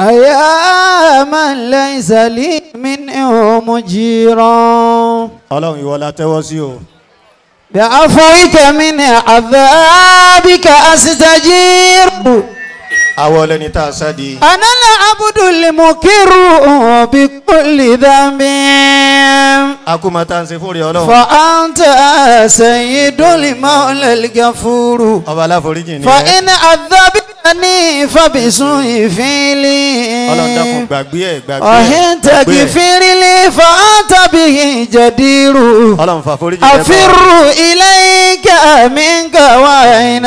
أيا من ليس لي منه مجيرا ọlọ́run ìwọ la tẹ́wọ́ sí o بعفوك من عذابك أستجير àwọ̀ ọlẹ́ni tá a sádi أنا العبد المكر بكل ذنب akúmọ̀tá ń ṣe fún rí ọlọ́run فأنت سيد المولى الغفور ọba aláforíjì ni ẹ فإن عذبتني فبسوء فعلي ọlọ́run dákun gbàgbé ẹ̀ gbàgbé ẹ̀ وإن gbàgbé ẹ̀ تغفر لي فأنت به جدير ọlọ́run fàforíjì rẹ fún wa. أفر إليك منك وأين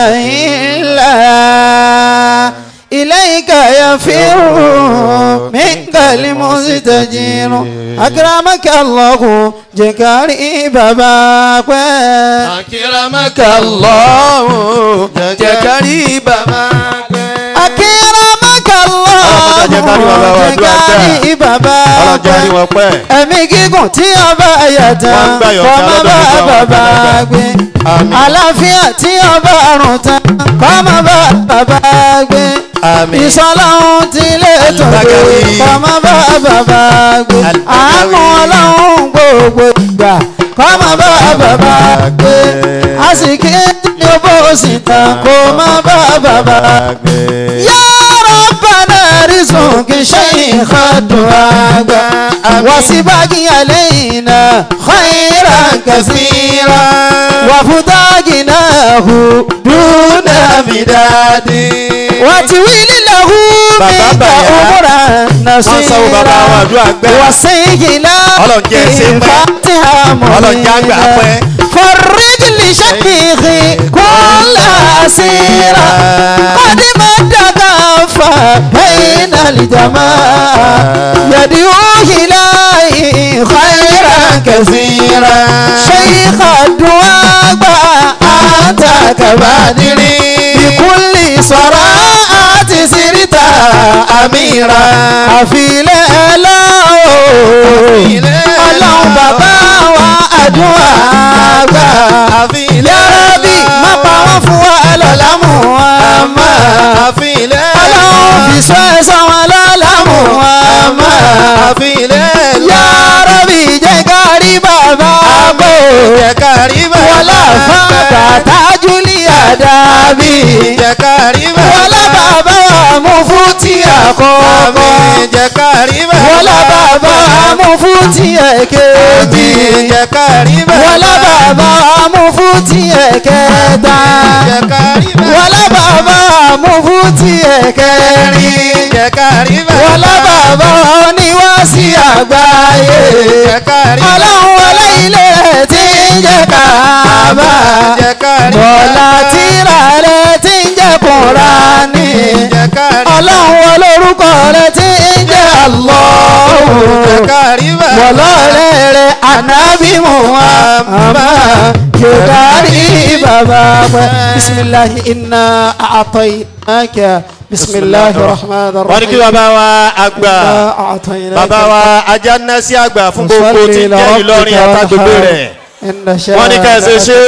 إلا إليك يفر منك المستجير أكرمك الله جكاري باباك أكرمك الله jẹ́ kárí bàbá pẹ́. أكرمك الله Ọlọ́run jẹ́ kárí bàbá wa, àdúrà gbà. جكاري باباك ọlọ́run jẹ́ àrí wọn pẹ́. ẹ̀mí gígùn tí ọba ẹ̀yà Wọ́n ń tán gbà yọ̀ǹda kọ́ má lọ́dọ̀ bá gbogbo àwọn bàbá àgbàlagbà. gbé Àmín. àlàáfíà tí ọba àrùn tán kọ́ má bá bàbá gbé Àmín. ìsọlọ́hún tí lè tó gbé Al-Bagawi. kọ́ má bá bàbá gbé Al-Bagawi. àánú ọlọ́hún gbogbo ìgbà kọ́ má bá bàbá gbé àsìkí tí ó bó sì tán kó má bá bàbá gbé. يا ربنا رزقك شيخ الدعاء وسباقي علينا خيرا كثيرا وفتاقناه دون بداد. وتويل له Bàbá منك bàyá. أمرا Wọ́n sanwó bàbá wa àdúrà gbẹ́. وسيلا Ọlọ́run jẹ́ ṣe pẹ́. فاتحة Ọlọ́run jẹ́ àgbà pẹ́. فرج لشيخي كل أسيرا قد مد كفا بين الجماعة يدعو إليه خيرا كثيرا شيخ الدعاء أنت كبادر بكل صراعات سرت أميرا أفيل ọlọ́run bàbá wa àdúrà gbà. yàrábì má pa wọ́n fún wa lọ́la mú wọn mọ́. ọlọ́run fi sọ ẹ̀sán wọn lọ́la mú wọn mọ́. yàrábì jẹ́ ká rí bàbá bò. wọlé fàgbà tájú ní àdàbí. wọlé bàbá mú fún tí àkọ́kọ́. wọlé bàbá mú fún tí ẹ̀kejì. wọlé bàbá mú fún tí ẹ̀kẹta. wọlé bàbá mú fún tí ẹ̀kẹrin. wọlé bàbá oníwàásí àgbáyé. ọlọ́run wọlé ilé rẹ̀ tí ń jẹ́ kàábà. bọ̀lá tíra rẹ̀ tí ń jẹ́ kùránì. ọlọ́run wọlé orúkọ rẹ̀ tí ń jẹ́ Allahu. wọlọ́ọ̀rẹ́ rẹ̀ ànábì Muhammad yòdárí bàbá pẹ́. bisimilahi inna a'tainaka bisimilahi rahman rahim. wọ́n ní kí bàbá wa àgbà bàbá wa ajá ná sí àgbà fún gbogbo tí ń jẹ́ Ìlọrin àtàgbègbè rẹ̀ wọ́n ní ká ẹ ṣe ṣe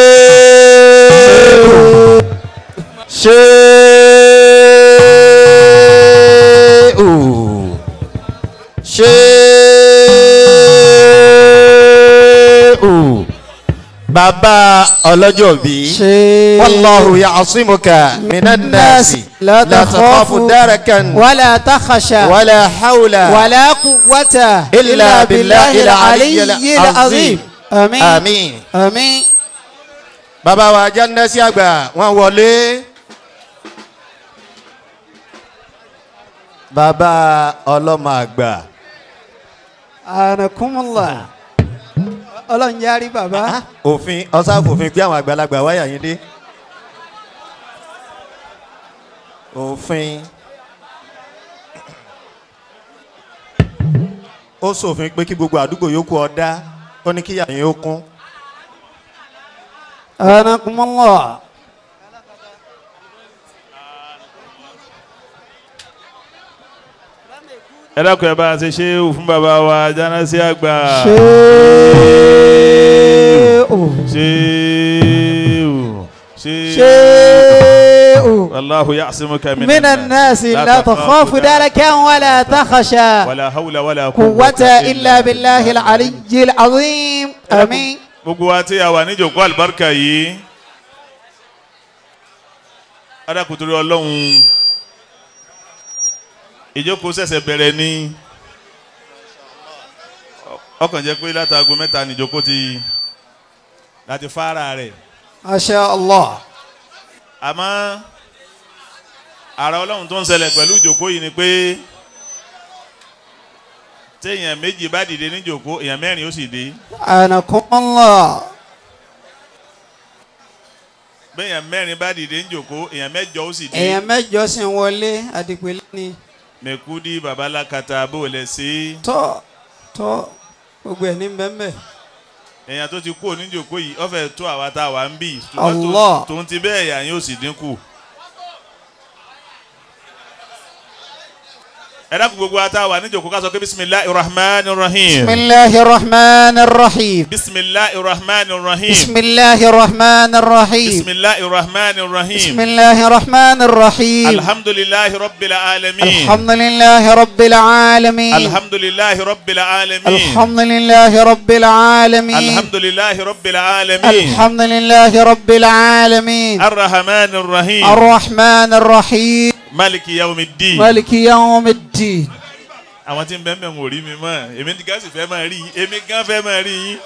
ṣe ṣe bàbá ọlọ́jọ́ bíi. ṣe. والله يعصمك من الناس لا لا تخاف تخاف دركا ولا تخشى ولا حول ولا قوة إلا بالله العلي العظيم. آمين آمين آمين bàbá wa jẹ́nẹ́sì àgbà wọ́n wọlé. bàbá ọlọ́mọ àgbà anakumula ọlọ́run yarí bàbá òfin ọ̀sáfòfin pé àwọn àgbàlagbà wáyà yín dé. òfin ó ṣòfin pé kí gbogbo àdúgbò yòókù ọ̀dá ó ní kíyà yín ó kún. anakumula ẹ dákun ẹ bá a ṣe ṣe é fún bàbá wa jánásí àgbà ṣe o ṣe é ṣe ṣe o والله يعصمك من, من الناس لا تخاف دركا ولا تخشى ولا حول ولا قوة إلا بالله العلي العظيم آمين gbogbo wa tí a wà níjòkó àlùbáríkà yìí adákùtúrú ọlọ́run ìjókòó ṣẹ̀ṣẹ̀ bẹ̀rẹ̀ ní ọkàn jẹ́ pé látago mẹ́ta níjókòó ti láti fara rẹ̀ ما شاء الله àmọ́ ara ọlọ́run tó ń ṣẹlẹ̀ pẹ̀lú ìjókòó yìí ni pé téèyàn méjì bá dìde níjókòó èèyàn mẹ́rin ó sì dé أنكم الله béèyàn mẹ́rin bá dìde níjókòó èèyàn mẹ́jọ ó sì dé. èèyàn mẹ́jọ sì ń wọlé àdìpẹ̀lẹ́ ni mẹkúdí babalakata bó lẹ sí tọ́ tọ́ gbogbo ẹ̀ ní bẹ́ẹ̀ èèyàn tó ti kú oníjòkó yìí ọfẹ tó àwa tá a wà ń bì Allah. tó ń ti bẹ́ẹ̀ yà yóò sì dínkù. ẹ dákun gbogbo ata wà níjòkó ká sọ pé bisimilahi rahman rahim بسم الله الرحمن الرحيم bisimilahi rahman rahim بسم الله الرحمن الرحيم bisimilahi rahman بسم rahim الله الرحمن الرحيم alhamdulilahi rabbil alamin الحمد لله رب العالمين alhamdulilahi rabbil alamin الحمد لله رب العالمين alhamdulilahi rabbil alamin الحمد لله رب العالمين arrahman rahim. الرحمن الرحيم maliki yawmiddin. مالك يوم الدين àwọn tí ń bẹ́ẹ̀ mẹ́rin ò rí mi mọ́ èmi ní gáàsì fẹ́ máa rí yín èmi gán fẹ́ máa rí yín.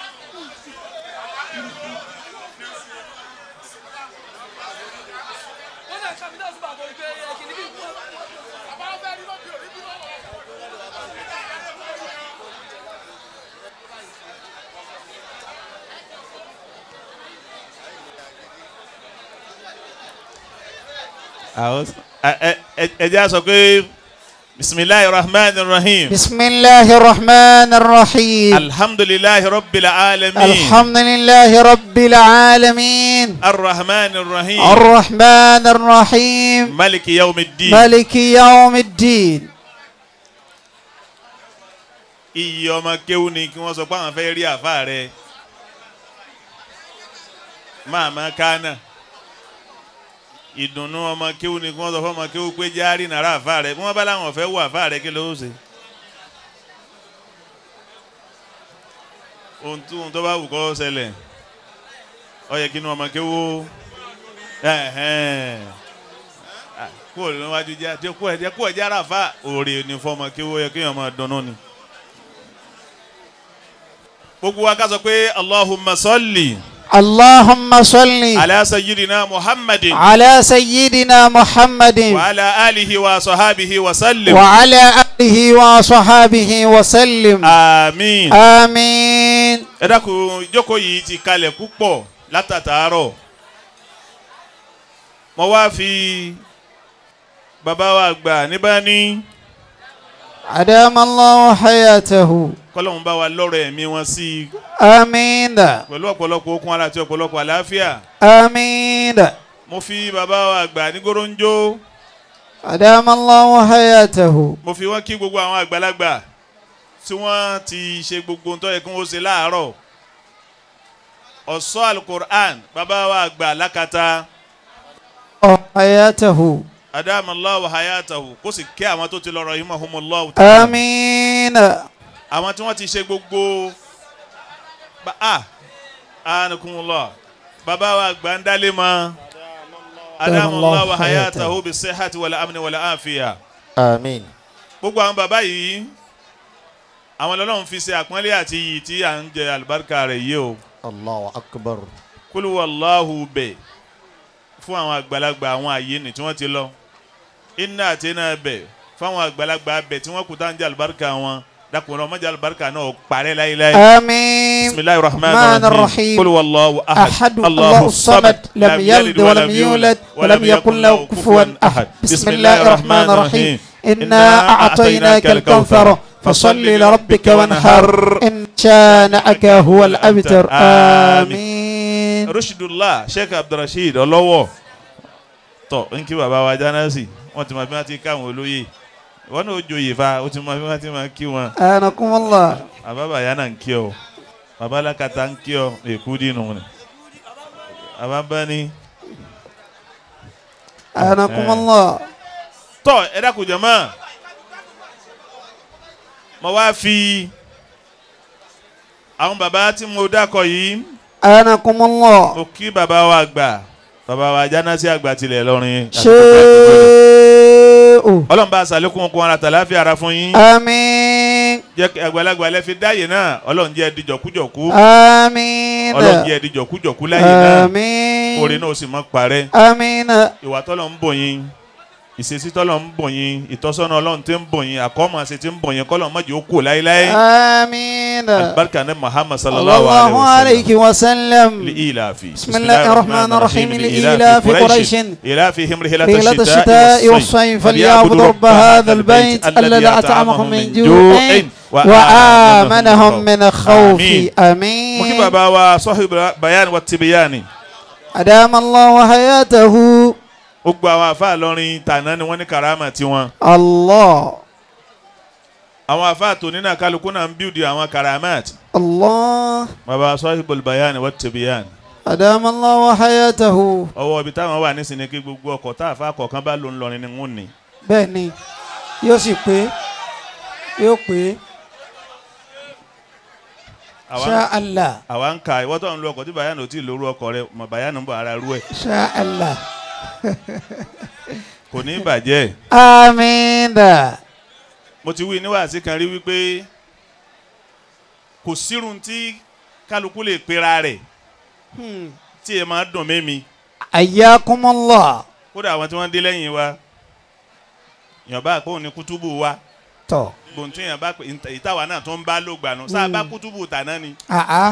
àwọn ẹ ẹ ẹ jẹ́ àṣọ pé bisimilahi rahman rahim بسم الله الرحمن الرحيم alhamdulilahi rabbil alamin الحمد لله رب العالمين arrahman rahim الرحمن الرحيم maliki yawmiddin. مالك يوم الدين iye ọmọ kéwú ni kí wọ́n sọ pé àwọn fẹ́ rí àfa rẹ̀ máàmá kánà ìdùnnú ọmọ kéwú ni kí wọ́n sọ fún ọmọ kéwú pé járí nàrà àfa rẹ̀ bí wọ́n bá láwọn fẹ́ wọ àfa rẹ̀ kí ló ń ṣe. ohun tó ohun tó bá wù kó ṣẹlẹ̀ ó yẹ kí inú ọmọ kéwú ẹ̀hẹ́n. Ah, kó o lọ wájú já kó ẹ jẹ kó ẹ jára fa òòrè ní fọmọ kéwú ó yẹ kí èèyàn máa dunnú ni gbogbo wa ká sọ pé allahumma salli اللهم صل ala sayyidina muhammadin على سيدنا محمد wa ala alihi wa sahabihi wa sallim وعلى آله وصحابه وسلم àmín. آمين ẹ dákun ìjókòó yìí ti kalẹ̀ púpọ̀ látàtàárọ̀ mo wá fi bàbá wa gbà níbà ní أدام الله حياته kọ́lọ́hún bá wa lọ́rọ̀ ẹ̀mí wọn sí i آمين pẹ̀lú ọ̀pọ̀lọpọ̀ okun ara àti ọ̀pọ̀lọpọ̀ àlàáfíà آمين mo fi bàbá wa gbà ní goronjo أدام الله حياته mo fi wọ́n kí gbogbo àwọn àgbàlagbà tí wọ́n ti ṣe gbogbo ohun tó yẹ kí wọ́n ṣe láàárọ̀ ọ̀sọ́ alukur'an bàbá wa gbà lákàtà حياته adamallahu wa hayatahu kó sì kẹ́ àwọn tó ti lọ rahimahumullahu آمين àwọn tí wọ́n ti ṣe gbogbo ba a anakumullah bàbá wa gbà ń dálé mọ́ adamallahu wa hayatahu bi sihati wal amni wal afiya Àmín. gbogbo àwọn bàbá yìí àwọn lọ́lọ́run fi ṣe àpọ́nlé àti iyì tí à ń jẹ àlùbáríkà rẹ̀ yìí o Allahu akbar. kúlù wàláhù bẹ̀ fún àwọn àgbàlagbà àwọn àyè nì tí wọ́n ti lọ iná àti iná bẹ̀ fún àwọn àgbàlagbà bẹ̀ tí wọ́n kú tá à ń jẹ àlùbáríkà wọn dàkùnrin ọmọdé àlùbáríkà náà parẹ́ láyéláyé. آمين bisimilahi rahman الرحمن rahim الرحيم kúlù wàláhù ahad أحد الله الصمد لم يلد ولم يولد ولم يكن له كفوا أحد بسم الله الرحمن الرحيم إنا أعطيناك الكوثر فصل لربك وانحر إن شانئك هو الأبتر آمين rushidullah sheikh abdulrasheed ọlọ́wọ́ tọ n kí baba wa jánásì wọn ti mọ bí wọn ti káwọn olóyè wọn náà ó joyè fa ó ti mọ bí wọn ti máa kí wọn أنكم الله bàbá bàyá náà ń kí ọ bàbá alákatá ń kí ọ èkú dínú ni bàbá bá ní anakumala. tọ́ ẹ dákun jẹ̀mọ́ mo wá fi àwọn bàbá tí mo dákọ̀ yìí anakumala. mo kí bàbá wa àgbà bàbá wa jánásí àgbà tilẹ̀ lọ́rin ṣé o. ọlọ́run bá aṣàlékún okun ara tàláfíà ara fún yín àmín. jẹ́ kí àgbàlagbà lẹ fi dáyè náà ọlọ́run jẹ́ ẹdí jọ̀kújọ̀kú àmín. ọlọ́run jẹ́ ẹdí jọ̀kújọ̀kú láyè náà àmín. orin náà ó sì mọ́ parẹ́ àmín. ìwà tọ́lọ̀ ń bò yín ìṣesí tọ́lọ̀ ń bò yín ìtọ́sọ́nà ọlọ́run tí ń bò yín àkọ́mọ̀ àṣẹ tí ń bò yín kọ́lọ̀ mọ́jì ó kù láéláé àmín. alibarika ne muhammad sallallahu الله alayhi عليه وسلم لإيلاف بسم الله الرحمن الرحيم لإيلاف قريش إيلافهم رحلة رحلة الشتاء والصيف فليعبدوا رب هذا البيت الذي أطعمهم من جوع وآمنهم من خوف مكي آمين بابا وصاحب بيان والتبيان أدام الله حياته gbogbo àwọn àfa lọrin tàná ni wọ́n ní karama tiwọn الله àwọn àfa tòní náà kálukú náà ń bíldì àwọn karamat الله baba sahibul bayan wa tibiyan أدام الله حياته ọwọ́ ibi táwọn wà nísìnyí kí gbogbo ọkọ̀ tá àfa kọ̀ọ̀kan bá lò ń lọrin ni wọ́n ní. bẹ́ẹ̀ni yóò sì pé yóò pé àwa ṣá Allah àwa ń ka ìwọ́ tó ń lo ọkọ̀ tí bayan ò tí ì lóru ọkọ̀ rẹ mọ̀ bayan ń bọ̀ ara rú ẹ̀ ṣá Allah kò ní í bàjẹ́. amiina mo ti wí níwáàsí kan rí wípé kò sírun tí kálukú lè pera rẹ̀ tí ẹ máa dùn mẹ́mi ayakumullah kódà àwọn tí wọ́n dé lẹ́yìn wa èèyàn bá pé òun ní kútúbù wa tọ gbòǹtún èèyàn bá pé ìtawà náà tó ń bá ló gbà nù sáà bá kútúbù tàná ni aa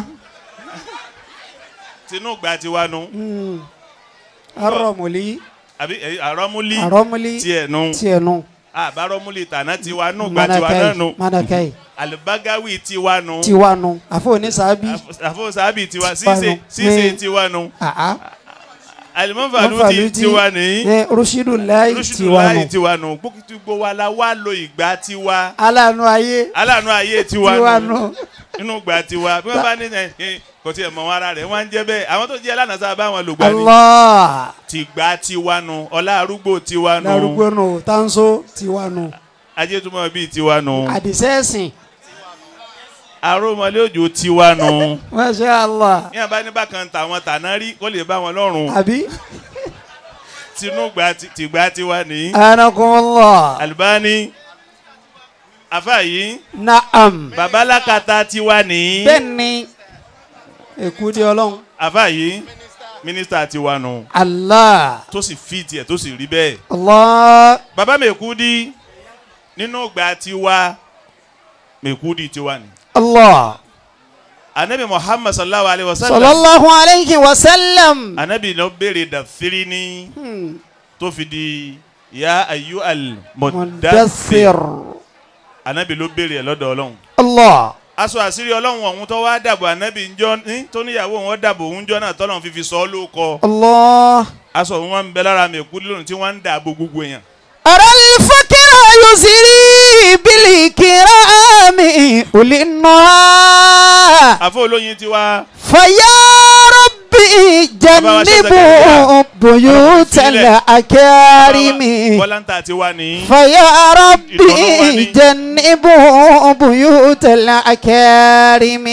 tinú gba tiwa nu arọmọlì àbí ẹ, àrọ́múlí arọmọlì tiẹ̀ nu tiẹnu àbárọ́múlí tàná tiwa nù gba tiwa náà manakai nu manakai alibagawi tiwa nu tiwanu àfọwọ́ni sábì àfọwọ́sábì tiwa Tiwa ṣíṣe nu. ṣíṣe Ní- tiwa nu aa alimọ́fàlú Mọ́fàlú ti tiwa nìyí. ẹ rushidu lai lóṣùdùláyì tiwanu tiwa nù gbogbo wa la wá lo ìgbà tiwa alanu ayé aláàánú ayé tiwa nù tiwanu inú ìgbà tiwa bí wọn bá ní ẹ ẹ, kò tiẹ̀ mọ̀ wọn ara rẹ̀ wọ́n á ń jẹ́ bẹ́ẹ̀ àwọn tó jẹ́ lánàá bá wọn lò gbà ní allah tìgbà tiwa nù ọlá arúgbó tiwa nù larugbo nù tanso tiwanu ajétúmọ̀ bíi tiwa nù àdìsẹ́sìn arómọlé òjò tiwa nù masha allah ní abá ní bákan tàwọn tàná rí kó lè bá wọn lọ́rùn àbí tinú ìgbà ti- tìgbà tiwa nìyí anakumullah Albani afa yìí naam babalakata tiwa nìyí. bẹ́ẹ̀ni èkú di ọlọ́run àfa yìí mínísítà ti wà nù allah tó sì fi tiẹ̀ tó sì rí bẹ́ẹ̀. allah bàbá mẹ́kúdí nínú ìgbà tiwa mẹ́kúdí tiwa ni. allah anabi muhammad sallallahu alayhi wa sallam sallallahu alayhi wa sallam anabi ló béèrè dàfírí ní Hmm. tó fi di ya ayu al mudaththir mudaththir anabi ló béèrè ẹ̀ lọ́dọ̀ ọlọ́run. allah aṣọ àṣírí ọlọ́run ọ̀hún tó wá dàbò anabi ńjọ́ ní tó níyàwó wọn dàbò òun jọ́ náà tọ́lọ́run fífi sọ ọ́ ló kọ allah aṣọ òun wọn ń bẹ lára mẹ́kúdí lónìí tí wọ́n ń dàbò gbogbo èèyàn. ara al-fakra yusri bil kirami ulinnuha àfọ olóyin tiwa faya rabbi jannibu buyutal akarimi bọ́láńtà tiwa ní. فيا ربي إتونواني. جنبوا بيوت الأكارم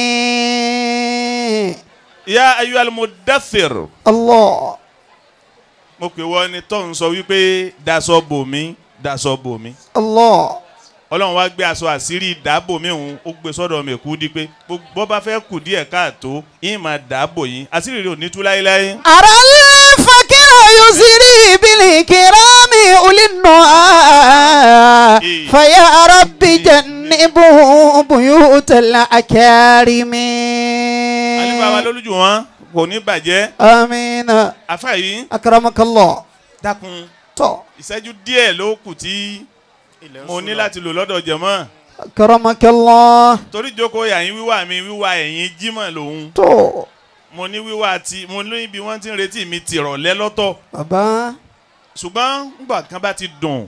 ya ayu almudathir الله mo pè wọ́n ni tó ń sọ wípé daṣọ bò mí daṣọ bò mí الله ọlọ́run wá gbé aṣọ àṣírí ìdábò mi òun ó gbé sọ́dọ̀ mi kú di pé bó bá fẹ́ kù díẹ̀ káàtó yín máa dáàbò yín àṣírí rẹ̀ ò ní tú láéláé. أرى الفقر يسري بالكرام أولي النهى إيه. فيا ربي جنبوا بيوت الأكارم àlefa wa lólùjù wọn kò ní bàjẹ́ آمين àfa yìí أكرمك الله dákun تو ìṣẹ́jú díẹ̀ ló kù tí mo ní láti lò lọ́dọ̀ jẹ̀mọ́ أكرمك الله torí jókòó yàyín wíwà mi wíwà ẹ̀yìn jímọ̀ lòun تو mo ní wíwà tí mo ní ibi wọ́n ti ń retí mi tìrọ̀lẹ́ lọ́tọ̀ bàbá ṣùgbọ́n nígbà kan bá ti dùn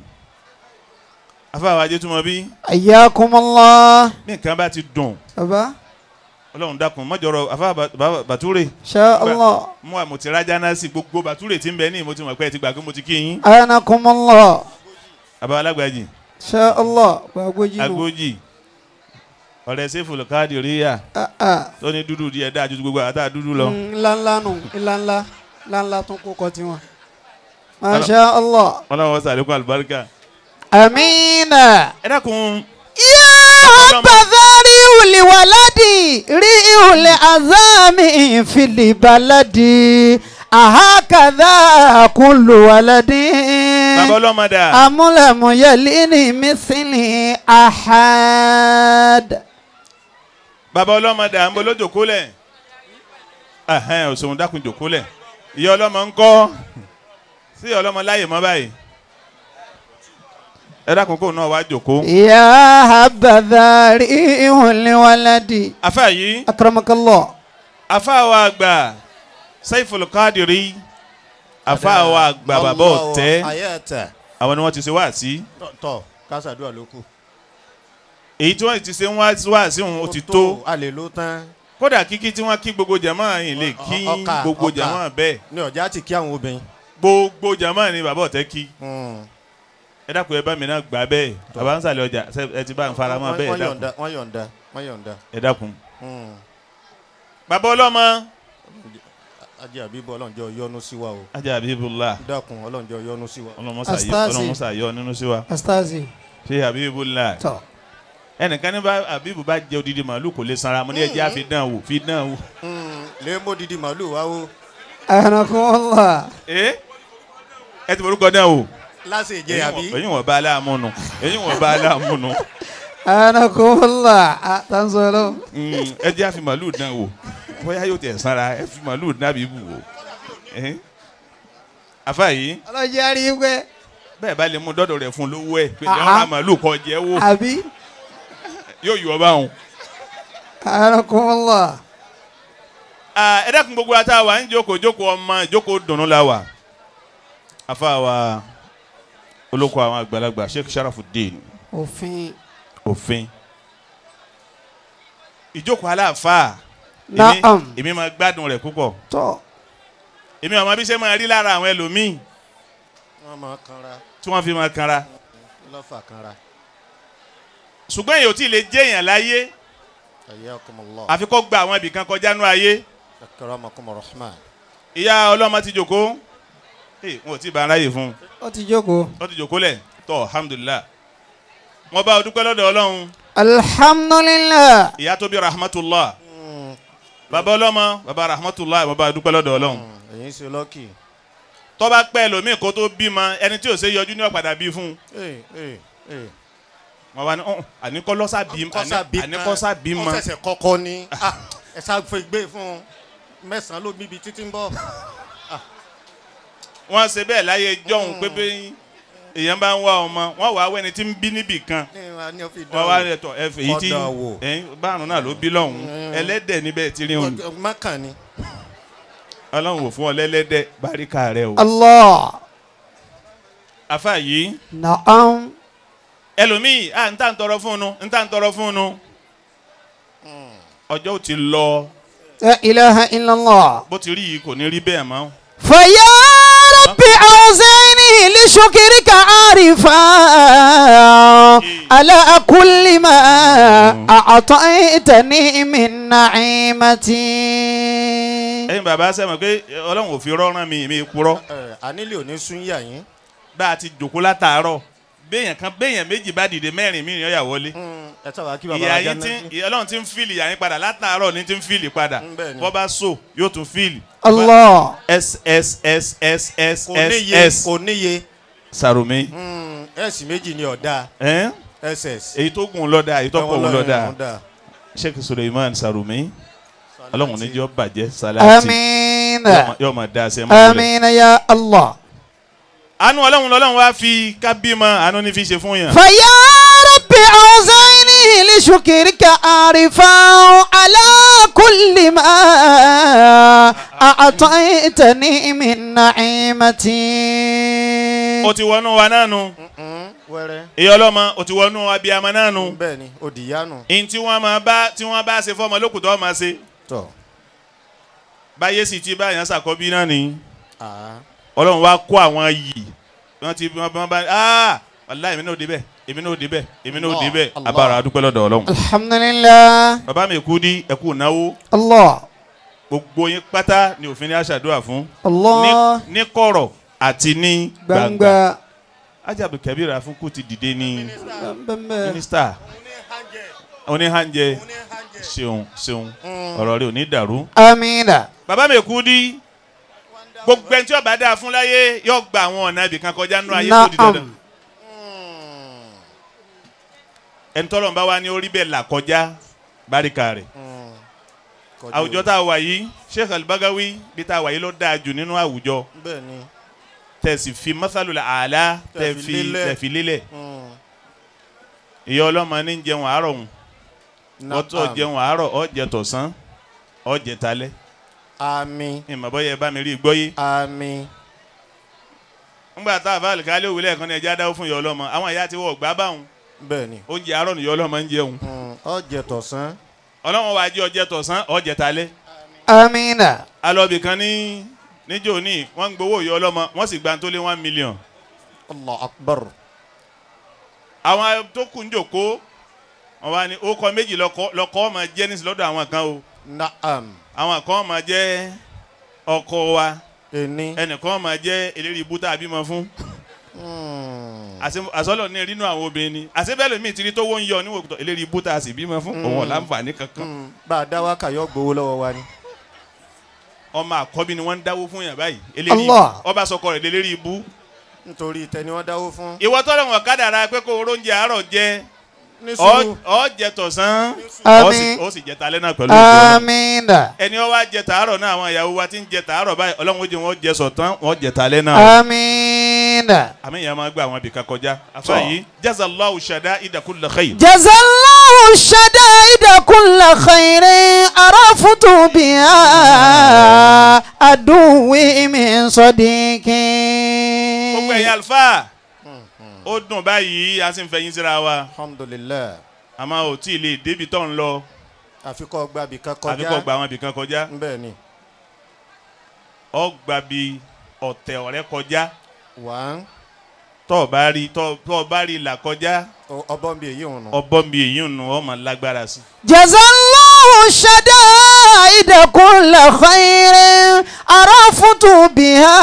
afáwa ajé túmọ̀ bí ayakumullah bí nǹkan bá ti dùn bàbá ọlọ́run dákun mọ́jọ́rọ̀ afa bàtúrè Insha Allah. mú àmọ̀ tí rájà náà sí gbogbo bàtúrè tí ń bẹ ní mo ti mọ̀ pé ẹ ti gbà pé mo ti kí yín Anakumullah. àbá alágbàjì Insha Allah. Gbàgbójì nù. agbójì ọ̀rẹ́ sẹ́fù lọ́kàdì ríyà Ah, ah. tó ní dúdú díẹ̀ dáa ju gbogbo àtà dúdú lọ. Mm, ńláńlá nù ńláńlá ńláńlá tún kó kọ tiwọn. Masha Allah. ọlọ́run sàlékún àlùbáríkà. Amina. ẹ dákun يا بذاري لولد ريء العظام في البلد أهكذا كل ولد bàbá ọlọ́mọdà أم لم يلني مثلي أحد bàbá ọlọ́mọdà ń bọ́ lójòkólẹ̀ ẹ̀hẹ́n òṣòwò dákun jòkólẹ̀ ìyá ọlọ́mọ ń kọ́ sí ọlọ́mọ láyè mọ́ báyìí ẹ dákun kó náà wá jòkó. يا هبذا ريء لولد afa yìí أكرمك الله afa wa àgbà Saiful Qadiri afa wa àgbà bàbá ọ̀tẹ́ ayẹ́tẹ̀ àwọn ni wọ́n ti ṣe wá sí tọ̀ kásádùá ló kù. èyí tí wọ́n ti ṣe wá sí òun ó ti tó a lè ló tán kódà kíkí tí wọ́n kí gbogbo jàmáà yìí lè kí Ọ- ọkà, gbogbo ọkà. jàmáà bẹ́ẹ̀ ní ọjà ti kí àwọn obìnrin. gbogbo jàmáà ni bàbá ọ̀tẹ́ kí Mm. ẹ dákun ẹ bá mi náà gbà bẹ́ẹ̀ bàbá ń sàlẹ̀ ọjà ṣe- ẹ ti bá ń fara mọ́ Wọ́n- bẹ́ẹ̀ ẹ wọ́n dákun yọ̀ǹda wọ́n yọ̀ǹda wọ́n yọ̀ǹda. ẹ dákun. Mm. bàbá ọlọ́mọ ajé àbíbọ̀ ọlọ́njọ́ yọ́nú sí wa o. ajá abibullah dákun ọlọ́njọ́ yọ́nú sí wa. ọlọmọsàyọ Astazi. ọlọmọsàyọ nínú sí wa أستاذي ṣé abibullah طب ẹnìkan ní bá abibu bá jẹ odidi màálù kò lè sanra mo ní ẹjẹ àfi dán wò fi dán wò. Mm. lè mú didi màálù wá o. أهنكم الله ẹ ẹ ti forúkọ dán wò. láṣẹ ìjẹ àbí. èyí wọn bá aláàmú nu èyí wọn bá aláàmú nu أهنكم الله تنزلوا Mm, ẹ jẹ́ àfi màálù dán wò bóyá yóò tẹ̀ sanra ẹ fi màálù dán abibu wò. Eh? àfa yìí ọlọ́jẹ́ àríwẹ́ bẹ́ẹ̀ bá lè mú dọ́dọ̀ rẹ̀ fún lówó ẹ̀ pé Ah, jẹ́ wọn ra ah. màálù kọ jẹ́ wò àbí yóò yọ ọ báwọn. أهنكم الله Ah, ẹ dákun gbogbo ata wa ń jókòó jókòó ọmọ ìjókòó dùnú la wa afa wa olóko àwọn àgbàlagbà sheikh sharafuddin òfin òfin ìjókòó aláàfáà èmi- Naam. èmi máa gbádùn rẹ̀ púpọ̀ tọ́ èmi àwọn abíṣẹ́ máa rí lára àwọn ẹlòmíì wọ́n máa kanra tí wọ́n fi máa kanra lọ́fà kanra. ṣùgbọ́n èyí ò tí ì lè jẹ́ èèyàn láyé ayyakumullah. àfi kó gba àwọn ibìkan kọjá nú ayé akramakum rahman. ìyá ọlọ́mọ ti jòkó ee wọn ò tí ì bá aráyè fún un ó ti jókòó. ó ti jòkó lẹ̀ tọ́ alhamdulilah wọ́n bá o dúpẹ́ lọ́dọ̀ ọlọ́run alhamdulilah ìyá tó bí rahmatullah bàbá ọlọ́mọ bàbá rahmatullah wọ́n bá o dúpẹ́ lọ́dọ̀ ọlọ́run èyí ṣe lọ́kì. tó bá pẹ́ lómìn kó tó bímọ ẹni tí ò ṣe yọjú ní ọ̀padà bí fún un ee ee ee. wọ́n wá ní ọ̀hún àníkọ́lọ́sà bí kọ́sà bí àníkọ́sà bí mọ ọ̀sẹ̀sẹ̀ kọ́kọ́ ni Ah, ẹ sá fẹ́ gbé fún un mẹ́sàn-án ló bíbi títí ń bọ̀. wọ́n ṣe bẹ́ẹ̀ láyé jọ́hún pé bí èèyàn bá ń wá ọmọ wọ́n wàá wẹ́ni tí ń bí níbì kan ní wa ní o fi wọ́n wá dán rẹ̀ tọ̀ ẹ fèyí tí Ọ̀dà wò. ẹ̀yìn bárùn náà ló bí lọ́hùn ẹlẹ́dẹ̀ níbẹ̀ tí rí òun o. mọ́kàn ni. ọlọ́run wò fún ọ lẹ́lẹ́dẹ̀ báríkà rẹ o. allah afa yìí naam ẹlòmíì à ń tà ń tọrọ fún un ń tà ń tọrọ fún un ọjọ́ ò ti lọ la ilaha illallah. bó ti rí yìí kò ní rí bẹ́ẹ̀ mọ́. فيا ربي أوزعني لشكرك عارفا على كل ما أعطيتني من نعيمتي ẹ̀yin bàbá sẹ́mi pé ọlọ́run ò fi rọ́rán mi mi kúrọ́ ẹ ànílé òní sún yà yín. bá a ti jòkó látàárọ̀ béèyàn kan béèyàn méjì bá dìde mẹ́rin mi ìyá wọlé. ẹ sábà kí bàbá ìyá wa yín tí jáde. ìyá ọlọ́run ti ń fíìlì ìyá yín padà látàárọ̀ ní ti ń fíìlì padà Mm, bẹ́ẹ̀ ni. bọ́ bá so yóò tún fíìlì. الله s s s s s kò níye s s kò níye Sàròmí. ẹ̀sì méjì ni ọ̀dà ẹ́n? ss. èyí tó gùn lọ́dà èyí tó pọ̀ gùn lọ́dà ọ̀dà. sheikh suleiman Sàròmí ọlọ́run níjọ́ bàjẹ́ sálátì آمين yóò máa dá a sẹ́ mọ́ rẹ̀. آمين يا الله àánú ọlọ́run lọ́lọ́run wá fi kábímọ àánú ní fi ṣe fún yàn. فيا ربي أوزعني شكرك عارفا على كل ما أعطيتني من نعيمتي ó ti wọnú wa náà nu wẹ́rẹ́ ìyá ọlọ́mọ ó ti wọnú abiyamọ náà nu bẹ́ẹ̀ ni òdìyánu ihun tí wọ́n máa bá tí wọ́n bá ṣe fọ́mọ lókùtọ́ máa ṣe tọ̀ báyé sì ti báyàn ṣàkọ́bí náà ni àá ọlọ́run wá kó àwọn yìí wọ́n ti wọ́n wọ́n bá ah wàlá èmi náà ò débẹ̀ èmi náà ò débẹ̀ èmi náà ò Allah, débẹ̀ Allah. abára adúpẹ́ lọ́dọ̀ ọlọ́run. الحمد لله bàbá mi kú ní ẹkú náwó الله gbogbo yín pátá ni òfin ní aṣàdúrà fún الله ní ní kọ̀rọ̀ àti ní gbangba gbangba ajabu kabir afunku ti dìde ní bẹ́ẹ̀ mínísítà oníhànjẹ ṣeun ṣeun ọ̀rọ̀ rẹ̀ ò ní dàrú. amina bàbá mi kú ní gbogbo ẹni tí ó bá dáa fún láyé yóò gba àwọn ọ̀nà ibì kan kọjá nínú ayé tó di dandan. naam ẹni tọ́lọ̀ ń bá wa ní orí bẹ́ẹ̀ là kọjá báríkà rẹ̀. àwùjọ tá a wà yìí Sheikh Al-Bagawi bí tá a wà yìí ló dáa jù nínú àwùjọ bẹ́ẹ̀ ni tẹ̀sí fi masalul àlá Tẹ̀ fi tẹ̀fi lélẹ̀. tẹ̀fi lélẹ̀ Mm. ìyá ọlọ́mọ ní jẹun àárọ̀ hùn ọtọ̀ Naam. jẹun àárọ̀ ó jẹ tọ̀sán ó jẹ talẹ́ àmín ìmọ̀ bọ́yẹ ẹ bá mi rí i gbọ́ yé àmín ńgbà tá a bá àlùkálẹ̀ òwúlẹ̀ kan ní ẹja dáwó fún ìyá ọlọ́mọ àwọn ìyá ti wọ̀ gbá báwọn bẹ́ẹ̀ ni oúnjẹ àárọ̀ ní ìyá ọlọ́mọ ń jẹun Mm. ọ̀jẹ̀ tọ̀sán ọlọ́wọ́n wàá jẹ ọjẹ tọ̀sán ó jẹ talẹ́ amina alọ́bì kan ní níjó ní wọ́n ń gbowó ìyá ọlọ́mọ wọ́n sì gba tó lé one million allah akbar àwọn tó kù ń jòkó wọn wá ní ó kọ méjì lọkọ lọkọ ọmọ jẹ ní lọ́dọ̀ àwọn kan o naam àwọn kan ọmọ jẹ ọkọ wa ení ẹnìkan ọmọ jẹ eléré ibú tá a bímọ fún Mm. àṣẹ- àṣọlọ ní rínú àwọn obìnrin ni àṣebẹ́lẹ̀ mi ti rí tó wọ́n ń yọ níwò tó eléré ibú tá a sì bímọ fún òun ọ̀làǹfààní kankan Mm. bá a dá wákà yọ gbowó lọ́wọ́ wa ni ọmọ àkọ́bí ni wọ́n ń dáwó fún yàn báyìí eléré ibú Allah. ọba sọkọ rẹ̀ lélẹ́rì ibú nítorí tẹni wọ́n dáwó fún ìwọ tọ́lọ̀ wọn kádàrá pé kó oróúnjẹ àárọ̀ jẹ ní ọ sùúrù ọ jẹ tọ̀sán ọ sì Àmín. ó sì jẹ talẹ́ náà pẹ̀lú ìjọ amina ẹni wọn wá jẹ tàárọ̀ náà àwọn ìyàwó wa ti ń jẹ tàárọ̀ báyìí ọlọ́run ó jẹ wọn jẹ sọ̀tán wọn jẹ talẹ́ náà amina àmì ìyá máa gbé àwọn ibìkan kọjá afa yìí jazallahu shada idakulla khair جزى الله الشدائد كل خير عرفت بها عدوي من صديقي gbogbo ẹ̀yin alfa ó dùn báyìí a sì ń fẹ̀yìn síra wa alhamdulilayi àmọ́ ò tí ì lè débi tó ń lọ àfikọ́ gbàbí kan àbí kọjá kò gba àwọn ibìkan kọjá bẹ́ẹ̀ ni ọ gba bí ọ̀tẹ̀ ọ̀rẹ́ kọjá wà tọ́ ọ bá rí tọ́ tọ́ ọ bá rí là kọjá ọbọ̀n bíi èyí òun nù ọbọ̀ mi èyí nù ọmọ lágbára sí. جزى الله الشدائد كل خير عرفت بها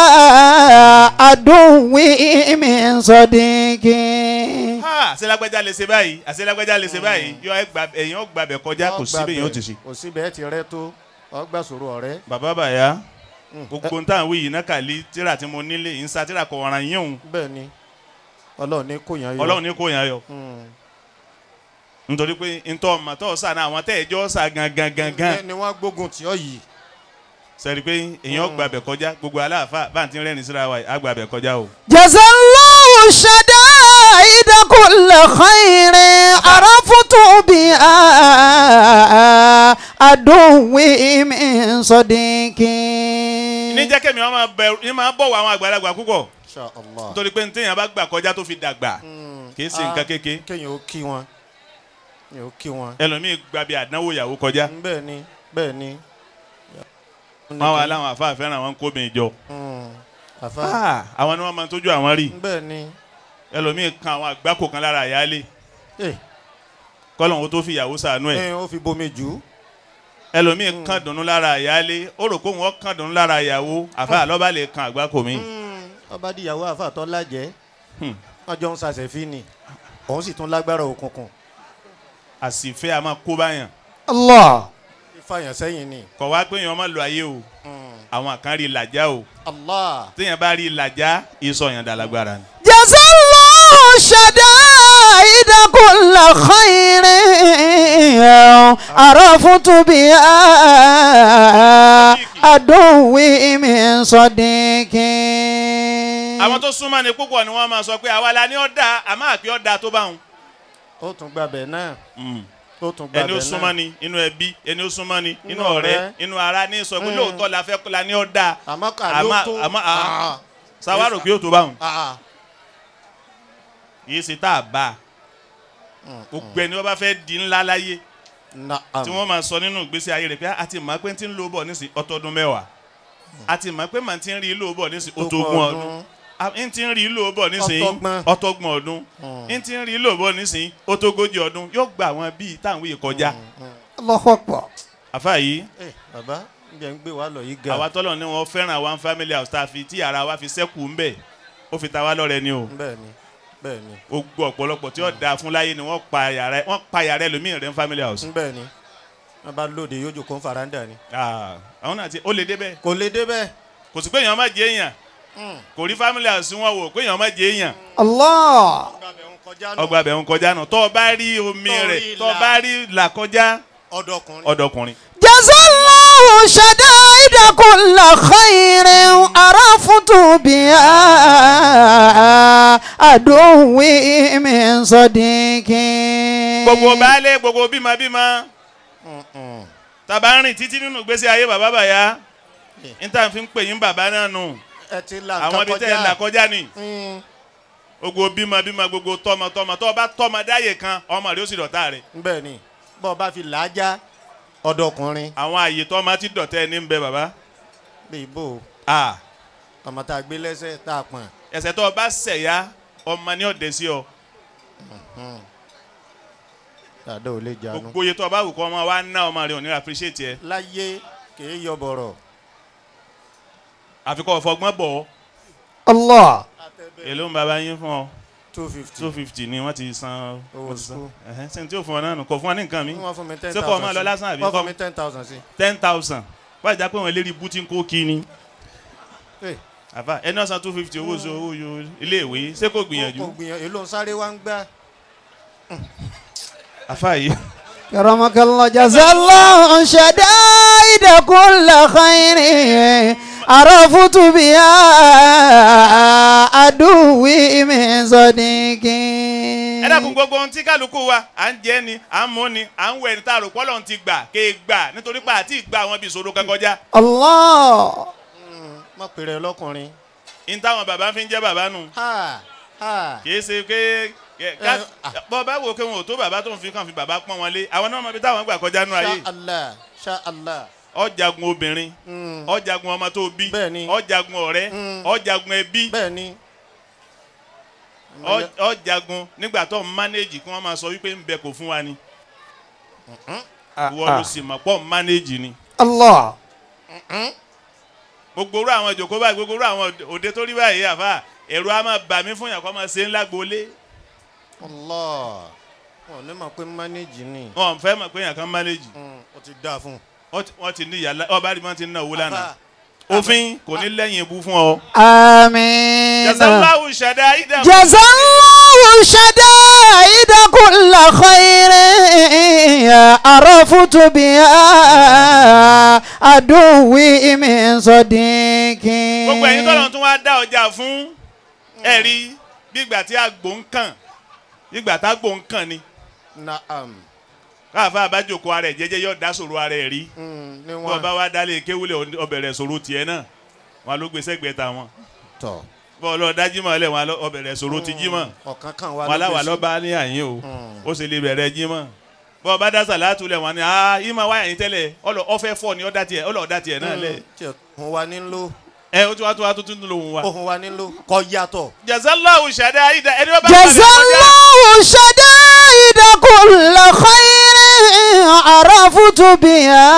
عدوي من صديقي ha àṣelágbájá lè ṣe báyìí àṣelágbájá lè ṣe báyìí yọ ẹ gba ẹ̀yìn ó gbàbẹ̀ kọjá kò sí bẹ́ẹ̀ yóò ti ṣe. kò sí bẹ́ẹ̀ ti rẹ́ tó ọgbà sòrò ọ̀rẹ́ bàbá bàyá gbogbo ń tàn wí yìí náà kàlí tíra tí mo nílé yìí ń sa tíra kọ̀ ọ̀ràn yín òun bẹ́ẹ̀ ni ọlọ́run ní kò yàn yọ ọlọ́run ní kò yàn yọ Mm. nítorí pé ntọ́ ọmọ tó sà náà àwọn tẹ́ ẹjọ́ sà gangan gangan Ní- ni wọ́n gbógun tì ọ́ yìí sẹ́ni pé èèyàn gbàbẹ̀ kọjá gbogbo aláàfáà bá ń ti rẹ́rìn síra wa yìí á gbàbẹ̀ kọjá o. جزى الله الشدائد كل خير عرفت بها عدوي من صديقي ní jẹ́ kẹ́mi wọn máa bẹ̀rù ní máa bọ̀wọ̀ àwọn àgbàlagbà púpọ̀ Insha Allah nítorí pé ntẹ̀yìn bá gbà kọjá tó fi dàgbà kì í ṣe nǹkan kéke kéèyàn ó kí wọn kéèyàn ó kí wọn ẹlòmíì gbàbí àdánwò ìyàwó kọjá bẹ́ẹ̀ ni bẹ́ẹ̀ ni wọn wà láwọn àfáà fẹ́ràn àwọn kóbìn ìjọ Mm. àfa Ah, àwọn ni wọ́n máa ń tójú àwọn rí bẹ́ẹ̀ ni ẹlòmíì kan àwọn àgbákò kan lára àyálé Eh, kọ́lọ́hún tó fi ìyàwó sànú ẹ̀ ẹ̀ ó fi bomi jù ú ẹlòmíì kan dùnnú lára àyálé ó rò pé òun kan dùnnú lára ìyàwó àfáà lọ́ba lè kan àgbákò mi. Mm. ọba díyàwó àfa àtọ́ lájẹ́ Hmm. wọ́n jọ ń sàṣẹ̀fín ni òun sì tún lágbára òkùnkùn àsìfẹ́ a máa kó báyàn الله ìfàyàn sẹ́yìn ni kọ̀ wá pé èèyàn máa lo ayé o Mm. àwọn kan rí làjá o Allah téèyàn bá rí làjá ìsọyàn dàlágbára ni. جزى الله الشدائد كل خير عرفت بها عدوي من صديقي àwọn tó súnmọ́ ni púpọ̀ ni wọ́n máa sọ pé àwa la ní ọ̀dà àmọ́ àpé ọ̀dà tó bá wọn. ó tún gbàbẹ̀ náà ó tún gba ẹni ó bẹ̀ súnmọ́ náà. ni inú ẹbí ẹni ó súnmọ́ ni inú Inú ọ̀rẹ́ ọ̀rẹ́. inú ara ní sọ pé Mm. lóòótọ́ la fẹ́ la ní ọ́ dáa àmọ́ kà ló àmọ́ tó àmọ́ Ah, sáwárò pé ó tó báwọn ah, kì í ṣe tá a bá a mm, gbogbo ẹni wọ́n bá fẹ́ di ńlá láyé Naam. tí wọ́n máa sọ nínú ìgbésí ayé rẹ̀ pé a ti mọ̀ pé tí ń lò bọ̀ nísìn ọtọ́dún mẹ́wàá a ti mọ̀ pé màá ti ń rí lò bọ̀ nísìn ọtọ́gún ọdún a ń ti ń rí lò bọ̀ nísìn Ọtọ́gbọ̀n. ọtọ́gbọ̀n ọdún Mm. ń ti ń rí lò bọ̀ nísìn ọtọ́gójì ọdún yóò gba àwọn bíi táwọn yìí kọjá Allahu Akbar. àfa yìí Eh, bàbá ǹjẹ́ ń gbé wa lọ yìí ga àwa tọ́lọ̀ ni wọ́n fẹ́ràn one family house tá a fi tí ara wa fi sẹ́kù ń bẹ̀ ó fi ta wá lọ́rẹ ni o bẹ́ẹ̀ ni bẹ́ẹ̀ ni ó gbọ́ ọ̀pọ̀lọpọ̀ tí ó da fún láyé ni wọ́n pa yàrá wọ́n pa yàrá ẹlòmíì rẹ̀ ń family house. bẹ́ẹ̀ ni wọ́n bá lóde yóò jòkó faranda ni Ah, àwọn náà ti ó lè débẹ̀ kò lè débẹ̀ kò sí pé èèyàn má jẹ èèyàn kò rí family house wọn wò pé èèyàn má jẹ èèyàn Allah. ọgbàbẹ̀ ń kọjá nù ọgbà bẹ̀ ń kọjá nù tọ́ ọ bá rí omi Tọ́ rẹ̀ rí tọ́ ọ là. bá rí là kọjá ọ̀dọ́kùnrin ọ̀dọ́kùnrin. Jazallahu shadaida kulla khairin arafutu biha aduwi min sadiqin. gbogbo baálé gbogbo bímọ bímọ Mm, mm. tàbá ń rìn títí nínú ìgbésí ayé bàbá bàyá níta fi ń pè yín bàbá náà nù ẹ ti là àwọn ibi nǹkan tẹ́ ẹ là kọjá kọjá ni Mm, gbogbo bímọ bímọ gbogbo tọmọ tọmọ tọ́ ọ bá tọmọ dáyè kan ọmọ rẹ̀ ó sì dọ̀tá rẹ̀ bẹ́ẹ̀ ni bọ́ ọ bá fi làájá ọ̀dọ́kùnrin àwọn àyè tọ́mọ ti dọ̀tẹ́ ní ń bẹ bàbá bíi bò Ah, ọmọ tá a gbé lẹ́sẹ̀ tá a pọ̀n ẹsẹ̀ tó o bá ṣẹ̀yà ọmọ ní ọ̀dẹ̀ sí ọ dàdá ò lè jánu gbogbo iye tó o bá wù kọ́ ọmọ wa ná ọmọ rẹ̀ ò ní appreciate ẹ láyé kìí yọ bọ̀rọ̀ àfikọ́ ọ̀fọ̀gbọ́n bọ̀ ọ́ Allah. èló ń bàbá yín fún ọ two fifty two fifty ni wọ́n ti san Owó wọ́n ti san. school. ẹ̀hẹ́n sẹ́ni tí ó fún ọ náà nù kò fún ọ ní nǹkan mi wọ́n fún mi ten Ṣé thousand kọ́ ọ máa lọ lásán àbí wọ́n kọ́- fún mi ten thousand sí ten thousand wọ́n àjà pé wọ́n lérí bútí ń kó kí ni Eh, àfà ẹni ọ̀sán two fifty owó oṣù owó yo iléèwé ṣé kò gbìyànjú kò gbìyànjú èlò ń sáré wá ń gbá àfà yìí كرمك الله جزا الله شدائد كل خير عرفت بها عدوي من صديق ẹ dákun gbogbo ohun tí kálukú wa à ń jẹ ni à ń mú ni à ń wẹ̀ ní tààrọ̀ pọ́lọ̀ ti gbà ké e gbà nítorí pé àti ìgbà àwọn ibi ìṣòro kan kọjá الله má pèrè lọ́kùnrin ní táwọn bàbá fi ń jẹ́ bàbá nù ha ha kì í ṣe pé kẹ- ká- Eh, ah. bọ́ bá wò pé wọn ò tó bàbá tó ń fi kàn fi bàbá pọ́n wọn lé àwọn náà mọ ibi táwọn gbà kọjá nù ayé sha allah sha allah ọjàgun obìnrin Mm, ọjàgun ọmọ tó bí Bẹ́ẹ̀ni. ọjàgun ọ̀rẹ́ Mm. ọjàgun ẹbí bẹ́ẹ̀ ni ọ- ọjàgun nígbà tó ń mánéjì kí wọ́n máa sọ wípé ń bẹ kò fún wa ni ìwọ ló sì mọ̀ pọ̀ ń mánéjì ni الله gbogbo orú àwọn ìjòkó báyìí gbogbo orú àwọn òde tó rí báyìí àfa ẹ̀rù á máa bà mí fún yàn kó máa ṣe ńlá gbolé allah wọn ò ní mọ̀ pé mánéjì ni wọn ò fẹ́ mọ̀ pé yàn kan mánéjì Mm, ó ti dáa fún un. wọ́n ti- wọ́n ti ní ìyá ọba rí wọn ti ná owó lánàá Àfà, òfin kò ní lẹ́yìn ibú fún ọ. آمين jazalahu ṣẹ̀dá ìdá. جزا الله شدائد كل خير عرفت بها عدوي من صديق gbogbo ẹ̀yin tọ́lọ̀ tún wá dá ọjà fún ẹ̀rí gbígbà tí àgbò ń kàn gbígbà tá àgbò ń kàn ni naam káàfà àbájòkó ara ẹ̀ jẹ́jẹ́ yóò dá sòrò ara ẹ̀ rí Mm, ní bọ́ wọn ọba wa dálé kéwúlẹ̀ ọbẹ̀rẹ̀ sòrò tiẹ̀ náà wọn ló gbé sẹ́gbẹ̀ẹ́ ta wọn tọ̀ bọ́ ọlọ́ọ̀ dá jímọ̀ lẹ̀ wọn ọbẹ̀rẹ̀ sòrò ti jímọ̀ ọ̀kan kan wà wọn aláwa gbèsè. lọ́ba ní àyín o Mm. ó sì lè bẹ̀rẹ̀ jímọ̀ bọ́ ọba dá sàlátù lẹ̀ wọn ni ah ìmọ̀ wáyà yín tẹ́lẹ̀ ọlọ́ ọfẹ́ fọ́ ni ọ̀dà tiẹ̀ ọlọ́ọ̀dà tiẹ̀ náà lẹ̀ Mm, tí òun wa nílò ẹ ó tún wá tún wá tún tún lòun wa. òun wa nílò kọ yàtọ̀ jazalahu ṣàdá ìdá ẹni wọ́n bá جزا الله شدائد كل خير عرفت بها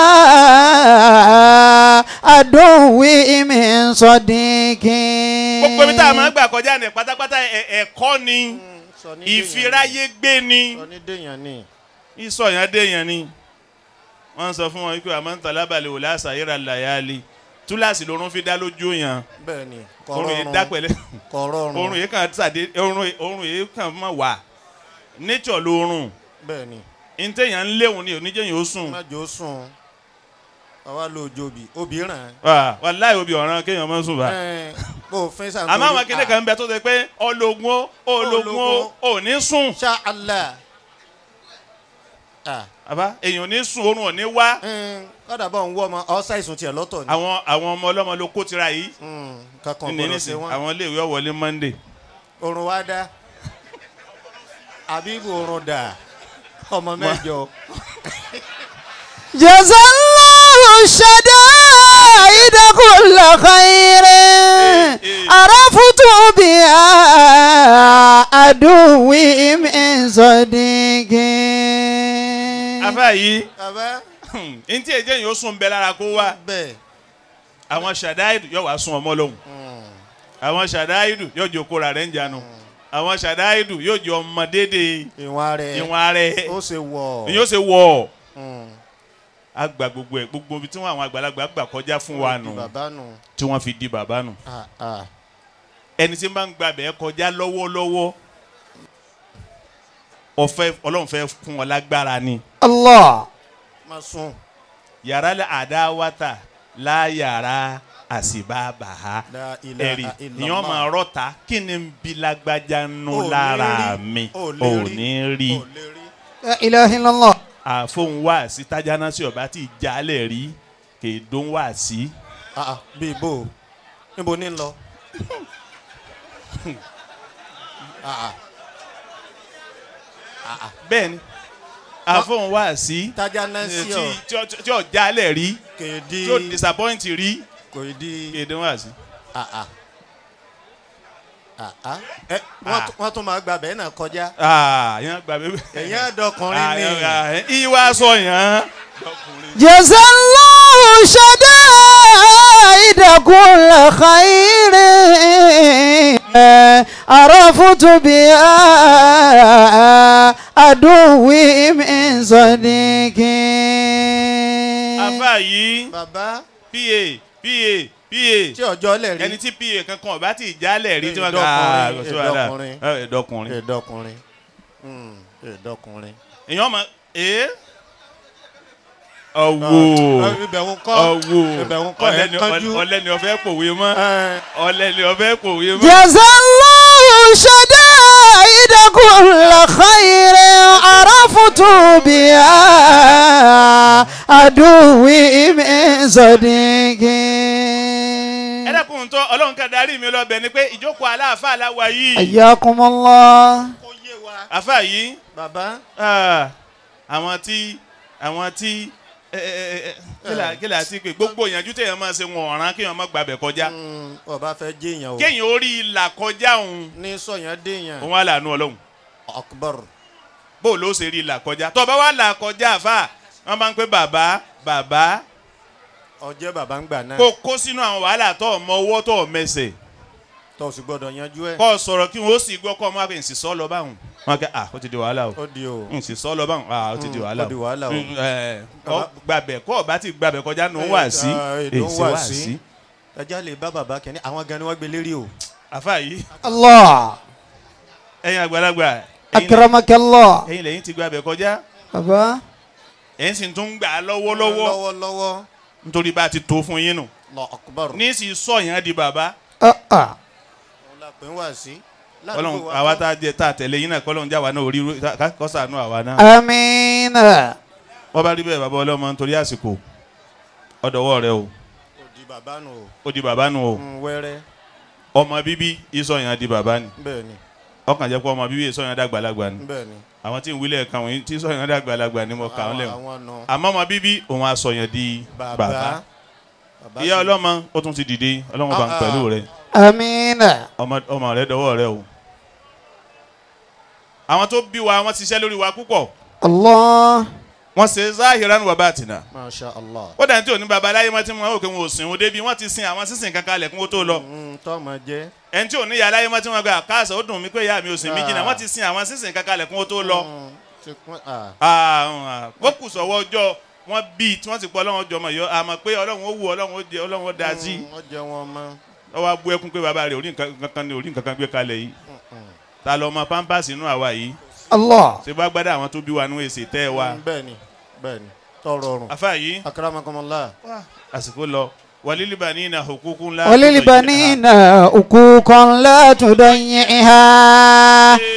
عدوي من صديق gbogbo ibi tá a máa ń gbà kọjá ní pátápátá ẹ- ẹ̀kọ́ ni sọ ní ìfiráyé gbé ni dèèyàn- sọ ní dèèyàn ni ìsọ̀yàn déèyàn ni wọ́n sọ fún wọn wípé àmọ́ ń tọ́lá balẹ̀ wò láṣà yíra làyàlì túláàsì lórun fi dá lójú yàn bẹ́ẹ̀ ni orun yìí dá pẹ̀lẹ́ kọ̀rọ̀rùn orun yìí kàn sàdé orun orun yìí kàn mọ̀ wá nature lórun bẹ́ẹ̀ ni ntẹ̀yàn ń léwu ni oníjẹ́yìn ó sùn májò sùn àwa lo òjòbí òbí ràn wà wàláhì obì ọ̀ràn kéèyàn mọ́ sùn bá. án bó o fẹ́ sàn àmọ́ àwọn akéde kan ń bẹ tó ṣe pé ọlọ́gun ó ọlọ́gun ó ò ní sùn ṣá allah Ah. àbá èèyàn ò ní sùn oorun ò ní wá Mm, kọ́dà bọ̀ ń wọ́ ọmọ ọ ṣàìsùn tiẹ̀ lọ́tọ̀ ni. àwọn àwọn ọmọ ọlọ́mọ ló kó tira yìí Mm, kankan ní gbọ́dọ̀ ṣe nísìn wọ́n. àwọn iléèwé ọ̀wọ́lé monday oorun wa dá àbíbù oorun dà ọmọ mẹ́jọ. جزا الله الشدائد كل خير إيه. عرفت بها عدوي من صديق afá yìí bàbá ntí èjé yìí ó sùn bẹ lára kó wá bẹ́ẹ̀. àwọn ṣàdáìdù yóò wá sùn ọmọ lóhùn Mm, àwọn ṣàdáìdù yóò jẹ okòrò rẹ̀ ń janu àwọn ṣàdáìdù yóò jẹ ọmọ dédé ìwọ̀n rẹ̀ ìwọ̀n rẹ̀ ó ṣe wọ̀. ni yóò ṣe wọ̀ Mm, àgbà gbogbo ẹ̀ gbogbo ibi tí wọn àwọn àgbàlagbà gbà kọjá fún wa di nù bàbá nù. tí wọ́n fi di bàbá nù Ah, ah. ẹni tí ń bá ń gba bẹ́ẹ̀ kọjá lọ́wọ́lọ́wọ́ ọ̀fẹ́ ọlọ́run fẹ́ fún ọ lágbára ni الله má sùn. yàrá àdáwátà láyàrá àsìbábàá La ilaha ẹ̀rí illallah. ìyọ́n máa rọ́ta kí ni ń bi lágbájá nù Ò ní lára rí. mi Ò lè ò rí. ní rí Ò lè rí. لا إله إلا الله àfohùn wá sí tájáná sí ọba tí ìjálẹ̀ rí kèédón wá sí Ah, ah, bí ibo níbo ní lọ. Ah, ah. bẹ́ẹ̀ ni àfohùn wá sí tájà náà sí ọ tí- tí ó- tí ò jálẹ̀ rí kèdí tí ò disappoint rí kò di kèédón wá sí. ah, ah. Ah, ah. Ẹ, wọ́n tún- wọ́n tún máa gba bẹ́ẹ̀ náà kọjá Ah, yẹn gba bẹ́ẹ̀. ẹ̀yìn àdọkùnrin ni ìwà sọ yẹn. جزا الله شدائد كل خير عرفت بها عدوي من صديق afa yìí bàbá pa pa tí pa ọjọ́ lẹ̀ rí ẹni tí pa kankan ọba tí ìjálẹ̀ rí tí wọ́n Ẹ̀dọ́kùnrin, kà á ẹ̀dọ́kùnrin. ẹ̀dọ́kùnrin. ẹ̀dọkùnrin Mm, ẹ̀dọkùnrin. èèyàn mọ ee ọwọ́ ibẹ̀ ń kọ́ ọwọ́ ibẹ̀ ń kọ́ ẹ̀ kánjú. ọlẹ́ni ọ̀fẹ́ pòwe mọ́ Ẹ̀, ọlẹ́ni ọ̀fẹ́ pòwe mọ́. جزا الله شدائد كل خير عرفت بها عدوي من صديق ẹ dákun tó ọlọ́run ká darí mi lọ́bẹ̀ ni pé ìjókòó aláàfáà aláwa yìí حياكم الله kó yé wa. àfáà yìí bàbá ah, àwọn tí àwọn tí ẹ, ẹ, ẹ, ẹ, kílà kílà sí pé gbogbo ìyànjú téèyàn máa ṣe wọn ọ̀ràn kéèyàn má gbàbẹ̀ kọjá mm, ọba fẹ́ jẹ́yàn o kéèyàn ó rí ìlà kọjá òun ní sọ̀yàn déyàn òun á lànà ọlọ́run akbar bó ló ṣe rí ìlà kọjá tó bá wà là kọjá àfáà wọn bá ń pè bàbá bàbá ọjẹ́ bàbá ń gbà náà kó kó sínú àwọn wàhálà tó ọmọ ọwọ́ tó ọmọ ẹsẹ̀ tó o sì gbọ́dọ̀ yanjú ẹ̀ kọ́ sọ̀rọ̀ kí wọ́n ó sì gbọ́ kọ́ ọmọ àgbẹ̀ ǹsì sọ́ lọ báwọn wọn kẹ́ ah ó ti di wàhálà o ó di o ǹsì sọ́ lọ báwọn ah ó ti di Mm, wàhálà ó di wàhálà o. Mm, ẹ, kọ́ gbàbẹ̀ kọ́ ọba ti gbàbẹ̀ kọjá nù wá sí Eh, èdè ń èsì wà wá sí. sí ẹjá lè bá bàbá kẹ́ni àwọn gan ni wọ́n gbé lérí o àfa yìí الله ẹ̀yin àgbàlagbà ẹ̀yin أكرمك الله ẹ̀yin lẹ́yìn ti gbàbẹ̀ kọjá بابا ẹ̀yin sì tún gbà á lọ́wọ́lọ́wọ́ lọ́wọ́lọ́wọ́ nítorí bá a ti tó fún yín nù lọ akbar ní sì sọ yẹn di bàbá آه آه. òun la pè ń wá sí Ọlọ́run àwa tá a jẹ tá a tẹ̀lé yín náà kọ́lọ́run jáwa náà orí kọ́sàánú àwa náà. آمين wọ́n bá rí bẹ́ẹ̀ bàbá ọlọ́mọ nítorí àsìkò ọ̀dọ̀wọ́ rẹ o ó di bàbá nù o ó di bàbá nù o Mm, wẹ́rẹ́ ọmọ bíbí ìsọyàn di bàbá ni bẹ́ẹ̀ ni ọkàn jẹ́ pé ọmọ bíbí ìsọyàn dàgbàlagbà ni bẹ́ẹ̀ ni àwọn tí ń wílẹ̀ kan wọ̀nyí tí ìsọyàn dàgbàlagbà ni mo kà wọ́n lẹ́wọ̀n àwọn nù àmọ́ ọmọ bíbí òun àsọyàn di bàbá bàbá bàbá ìyá sì- ọlọ́mọ ó tún ti dìde ọlọ́run bá ń Ah, pẹ̀lú ah. rẹ آمين ọmọ ọmọ rẹ dọwọ́ rẹ o àwọn tó bí wa wọ́n ti ṣiṣẹ́ lórí wa púpọ̀ الله wọ́n ṣe zahiran wa batina masha allah ó dàn tí ò ní baba aláyé mọ́ tí wọ́n wò pé wọn ò sìn wọn débi wọ́n ti sin àwọn sísìn kankan lẹ̀ kún ó tó lọ Mm, tọ́mọ jẹ́ ẹni tí ò ní ìyá aláyé mọ́ tí wọ́n gbà káàsà ó dùn mí pé ìyá mi ò sìn mí jìnnà wọ́n ti sin àwọn sísìn kankan lẹ̀ kún ó tó lọ. Mm, ti pín- ah, Ah, wọ́n kù sọ̀wọ́ ọjọ́ wọ́n bí tí wọ́n ti pọ̀ ọlọ́run jọmọ yọ àmọ́ pé ọlọ́run ó wù ọlọ́run ó jẹ ọlọ́run ó da sí mm, ó jẹ wọn mọ́ ọ wá bú ẹkún pé bàbá rẹ̀ orí nǹkan kan ní orí nǹkan kan gbé kalẹ̀ yìí ta lọ ọmọ pampers inú àwa yìí الله ṣé bá gbádà àwọn tó bí wa nú èsì tẹ́ ẹ wa Mm, bẹ́ẹ̀ ni bẹ́ẹ̀ ni tọrọ ọrùn afa yìí akramakumullah àsìkò lọ wàlílìbà ní ìnà òkúkú ńlá وللبنين حقوق لا تضيعها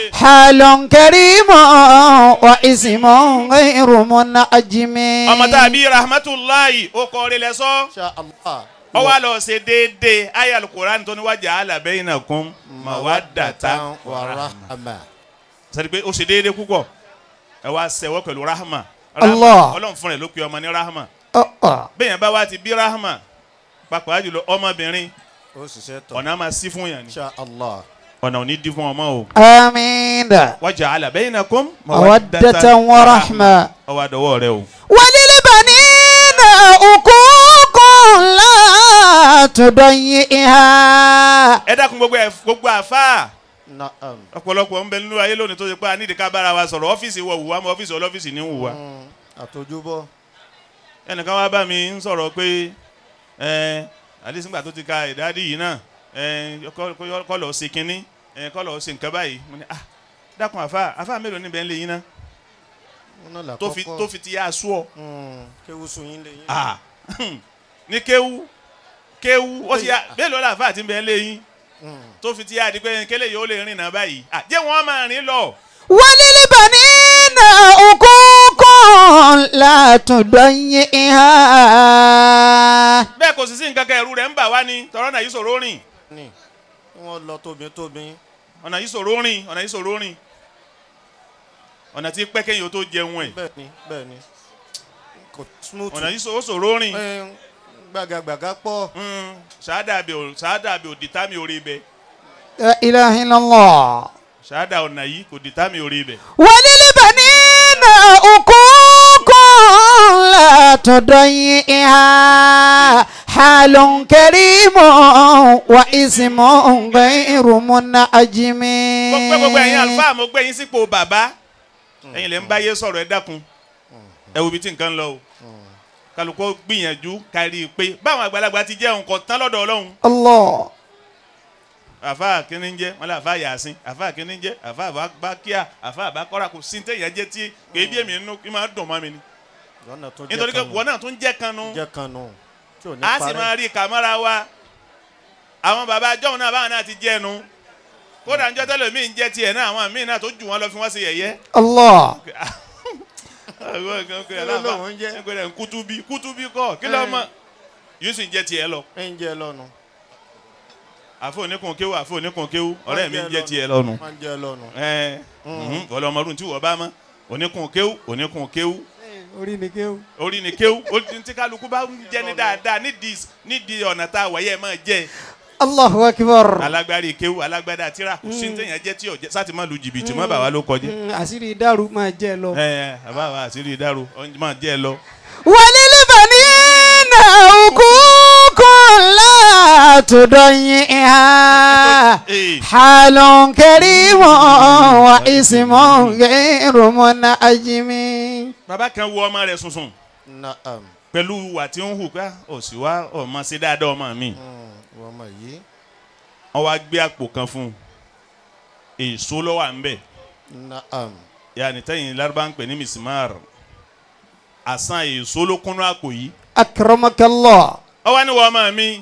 حال كريم واسم غير منعجم ọmọ tá a bí rahmatulahi ó kọ́ ọ́ lẹ sọ Insha Allah. ọ wá lọ ṣe déédéé ayé alukoran tó ní wájà alábẹ́yìn náà kún mawaddatan wa rahma. sẹ́ni pé ó ṣe déédéé púpọ̀ ẹ wá ṣẹ̀wọ́ pẹ̀lú rahma Allah. ọlọ́run fún rẹ̀ ló pe ọmọ ní rahma Oh, oh. bẹ́ẹ̀ yẹn bá wá ti bí rahma pàápàá jùlọ ọmọbìnrin ó ṣiṣẹ́ tọ̀. ọ̀nà máa sí fún yàn ni Insha Allah. ọ̀nà ò ní di fún ọmọ o آمين waja'ala bainakum مودة ورحمة ọwọ́ àdọ́wọ́ rẹ o. وللبنين حقوق لا تضيئها ẹ dákun gbogbo ẹ gbogbo àfa Na'am. ọ̀pọ̀lọpọ̀ ń bẹ nínú ayé lónìí tó ṣe pé a nídìí ká bára wa sọ̀rọ̀ ọ́fíìsì wọ̀ wùwá mọ́ ọ́fíìsì ọlọ́fíìsì ní wùwá. Mm, Àtọ́júbọ̀. ẹnìkan wá bá mi ń sọ̀rọ̀ pé ẹ àdísíngbà tó ti ka ìdádì yìí náà ẹ kọ́- kọ́ kọ́ lọ́ọ́ ṣe kínní ẹ kọ́ lọ́ọ́ ṣe nǹkan báyìí mo ní ah dákun àfa àfa mélòó níbẹ̀ ń lé yín náà Wọ́n náà là tó fi kọ́kọ́. tó fi ti yá aṣọ ọ Mm, Kéwúsù yín lè yín. ah ní kéwú kéwú ó ti yá mélòó làfa àti bẹ́ẹ̀ ń lé yín Mm. tó fi ti yá di pé kélé yìí ó lè rìn náà báyìí ah jẹ́ wọ́n máa rìn lọ. وللبنين حقوق لا تضيئها bẹ́ẹ̀ kò sì sí nǹkan kan ẹ̀rù rẹ̀ ń bà wá ni tọ́rọ́ náà yìí sọ̀rọ̀ rìn Ní wọ́n lọ tóbi tóbi. ọ̀nà yìí sọ̀rọ̀ rìn ọ̀nà yìí sọ̀rọ̀ rìn ọ̀nà tí pẹ́ kẹ́yìn ó tó jẹun ẹ̀ Bẹ́ẹ̀ni bẹ́ẹ̀ni. Kò smooth. ọ̀nà yìí sọ̀rọ̀ sọ̀rọ̀ rìn Ẹ, Gbàgàgbàgà pọ̀. Mm, ṣáádà àbẹ̀ ò ṣáádà àbẹ̀ ò dìtà mi orí ibẹ̀ لا إله إلا الله ṣáádà ọ̀nà yìí kò dìtà mi orí ibẹ̀. وللبنين حقوق لا تضيئها حال كريم واسم غير منعجم mo gbé gbogbo ẹ̀yin àlùfáà mo gbé yín sípò bàbá ẹ̀yin lè ń báyé sọ̀rọ̀ ẹ dákun ẹ wo ibi tí nǹkan ń lọ o kálukọ́ gbìyànjú kárí i pé báwọn àgbàlagbà ti jẹ́ nǹkan tán lọ́dọ̀ ọlọ́run الله àfa kìíní ń jẹ́ wọn lé àfa yàsín àfa kìíní ń jẹ́ àfa bákíà àfa àbákọ́ra kò sí téèyàn jẹ́ tí kò ebi èmi nínú kí máa dùn mọ́ mi ni Lọ́nà tó jẹ́ nítorí pé kanu. wọn náà tún jẹ́ kanu Jẹ́ kanu. Tí ò ní a sì parẹ́. máa rí kàmọ́ra wa àwọn bàbá jọ́hún náà báwọn náà ti jẹ́ ẹnu kódà ń jọ́ tẹ́lẹ̀ mí ń jẹ́ tiẹ̀ náà àwọn míì náà tó jù wọ́n lọ fi wọ́n sí yẹ̀yẹ́ الله lóun jẹ́? ẹgbẹ́rẹ́ kútúbí kútúbí kọ́ kí ló mọ̀ yóò sì ń jẹ́ tiẹ̀ lọ Ẹ ń jẹ lọ́nu. àfọ oníkun kéwú àfọ oníkun kéwú ọ̀rẹ́ mi ń jẹ́ tiẹ̀ lọ́nu Wọ́n ń jẹ lọ́nu. ẹ ọlọmọdún tí wọ́n bá mọ́ oníkun kéwú oníkun kéwú orí ni kéwù. orí ni kéwú ó ti tí kálukú bá ń jẹ́ ní dáadáa nídìí nídìí ọ̀nà tá a wáyé máa jẹ́ Allahu akbar. alágbárí kéwú alágbádá tíra kò sí ní téèyàn jẹ́ tí ò jẹ́ sátì má lu jìbìtì má bà wá ló kọjá Mm, àṣírí dàrú máa jẹ lọ. ẹ ẹ àbá wa àṣírí ìdárò ọ̀njẹ́ máa jẹ́ ẹ lọ. وللبنين حقوق لا تضيئها Ee. حال كريم واسم غير منعجم bàbá kan wo ọmọ rẹ̀ sunsun Na'am. pẹ̀lú wà tí ń hù ká ò sì wá ọmọ sí dáadáa ọmọ mi Mm, Wọ́n mọ̀ yìí. wọ́n wá gbé àpò kan fún un èso ló wà ń bẹ̀ Na'am. yàní tẹ́yìn lárúbá ń pè ní misimar àsán èso ló kúnú àpò yìí أكرمك الله ọ wá ní wọ́n ọmọ mi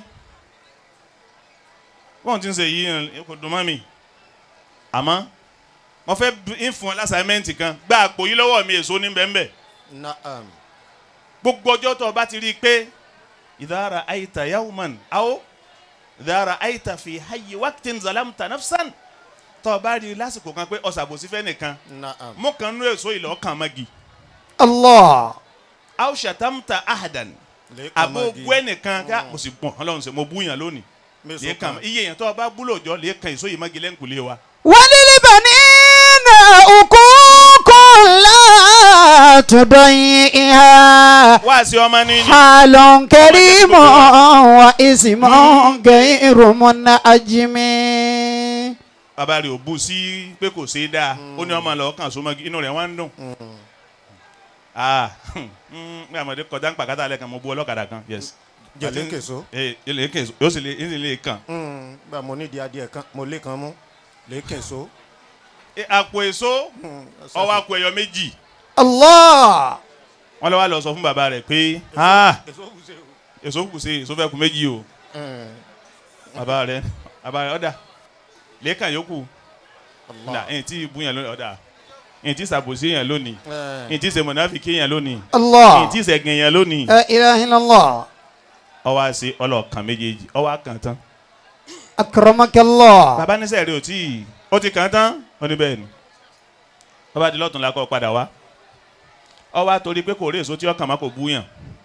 wọ́n ti ń ṣe yìí kò dùn mọ́ mi àmọ́ wọ́n fẹ́ ń fún ọ lásàmẹ́ǹtì kan gba àpò yìí lọ́wọ́ mi èso ní bẹ́ẹ̀ bẹ́ẹ̀ Na'am. gbogbo ọjọ́ tó o bá ti rí i pé ìdára àyíta yawman aw ìdára àyíta fi hayyi waqtin zalamta nafsan tó o bá rí i lásìkò kan pé ọ̀sàbòsí fẹ́ nìkan Na'am. mú kan nú èso ìlọ ọkàn magi الله aw shatamta ahadan Lẹ́ẹ̀kan àbò mọ́gi. bú ẹnìkan ká mo sì gbọ̀n ọlọ́run sẹ́ mo bú yàn lónìí Mẹ́sàn-án lẹ́ẹ̀kan kan. iye yẹn tó o bá búlò jọ lẹ́ẹ̀kan èso yìí magi lẹ́ǹkulé wa. وللبنين حقوق لا تضيئها wá sí ọmọ ní ní. حال كريم واسم غير منعجم bàbá rẹ̀ ò bú sí pé kò ṣe é dáa ó ní ọmọ lọ kàn so magi inú rẹ̀ wá ń dùn. ah ní àmọ̀dé kọjá ń pàkátà lẹ́ẹ̀kan mo bú ọlọ́kadà kan yes. Jẹ̀lé kèso. ee ilé kèso yóò sì lè yóò sì lè kàn. Mm, Gbà mo nídìí adìẹ kan, mo lé kan mú. Lé kèso. E, àpò èso Mm, ọwọ́ àpò ẹ̀yọ méjì الله wọ́n lọ wá lọ sọ fún bàbá rẹ̀ pé ah Èso kù sí o. èso kù sí èso fẹ́ kù méjì o Mm, bàbá rẹ̀ bàbá rẹ̀ ọ̀dà lẹ́ẹ̀kan yòókù nà ẹ̀yìn tí ìbú yẹn lónìí ọ̀dà ẹ̀yìn tí ìsàbòsí yẹn lónìí Eh, ẹ̀yìn tí ìsèmọ̀nàfíkì yẹn lónìí ẹ̀yìn Allah. tí ìsẹ̀gìn yẹn lónìí La ilaha illallah. ọwọ́ àṣẹ ọlọ́ọ̀kan méjèèjì ọwọ́ àkàn tán Akramakallah. bàbá níṣẹ́ rẹ̀ ò tí ì ó ti kàn tán ó ní bẹ́ẹ̀ ni bàbá di lọ́tún lakọ́ padà wá ọwọ́ àtòrí pé kò rí èso tí ọkàn má kò bú yàn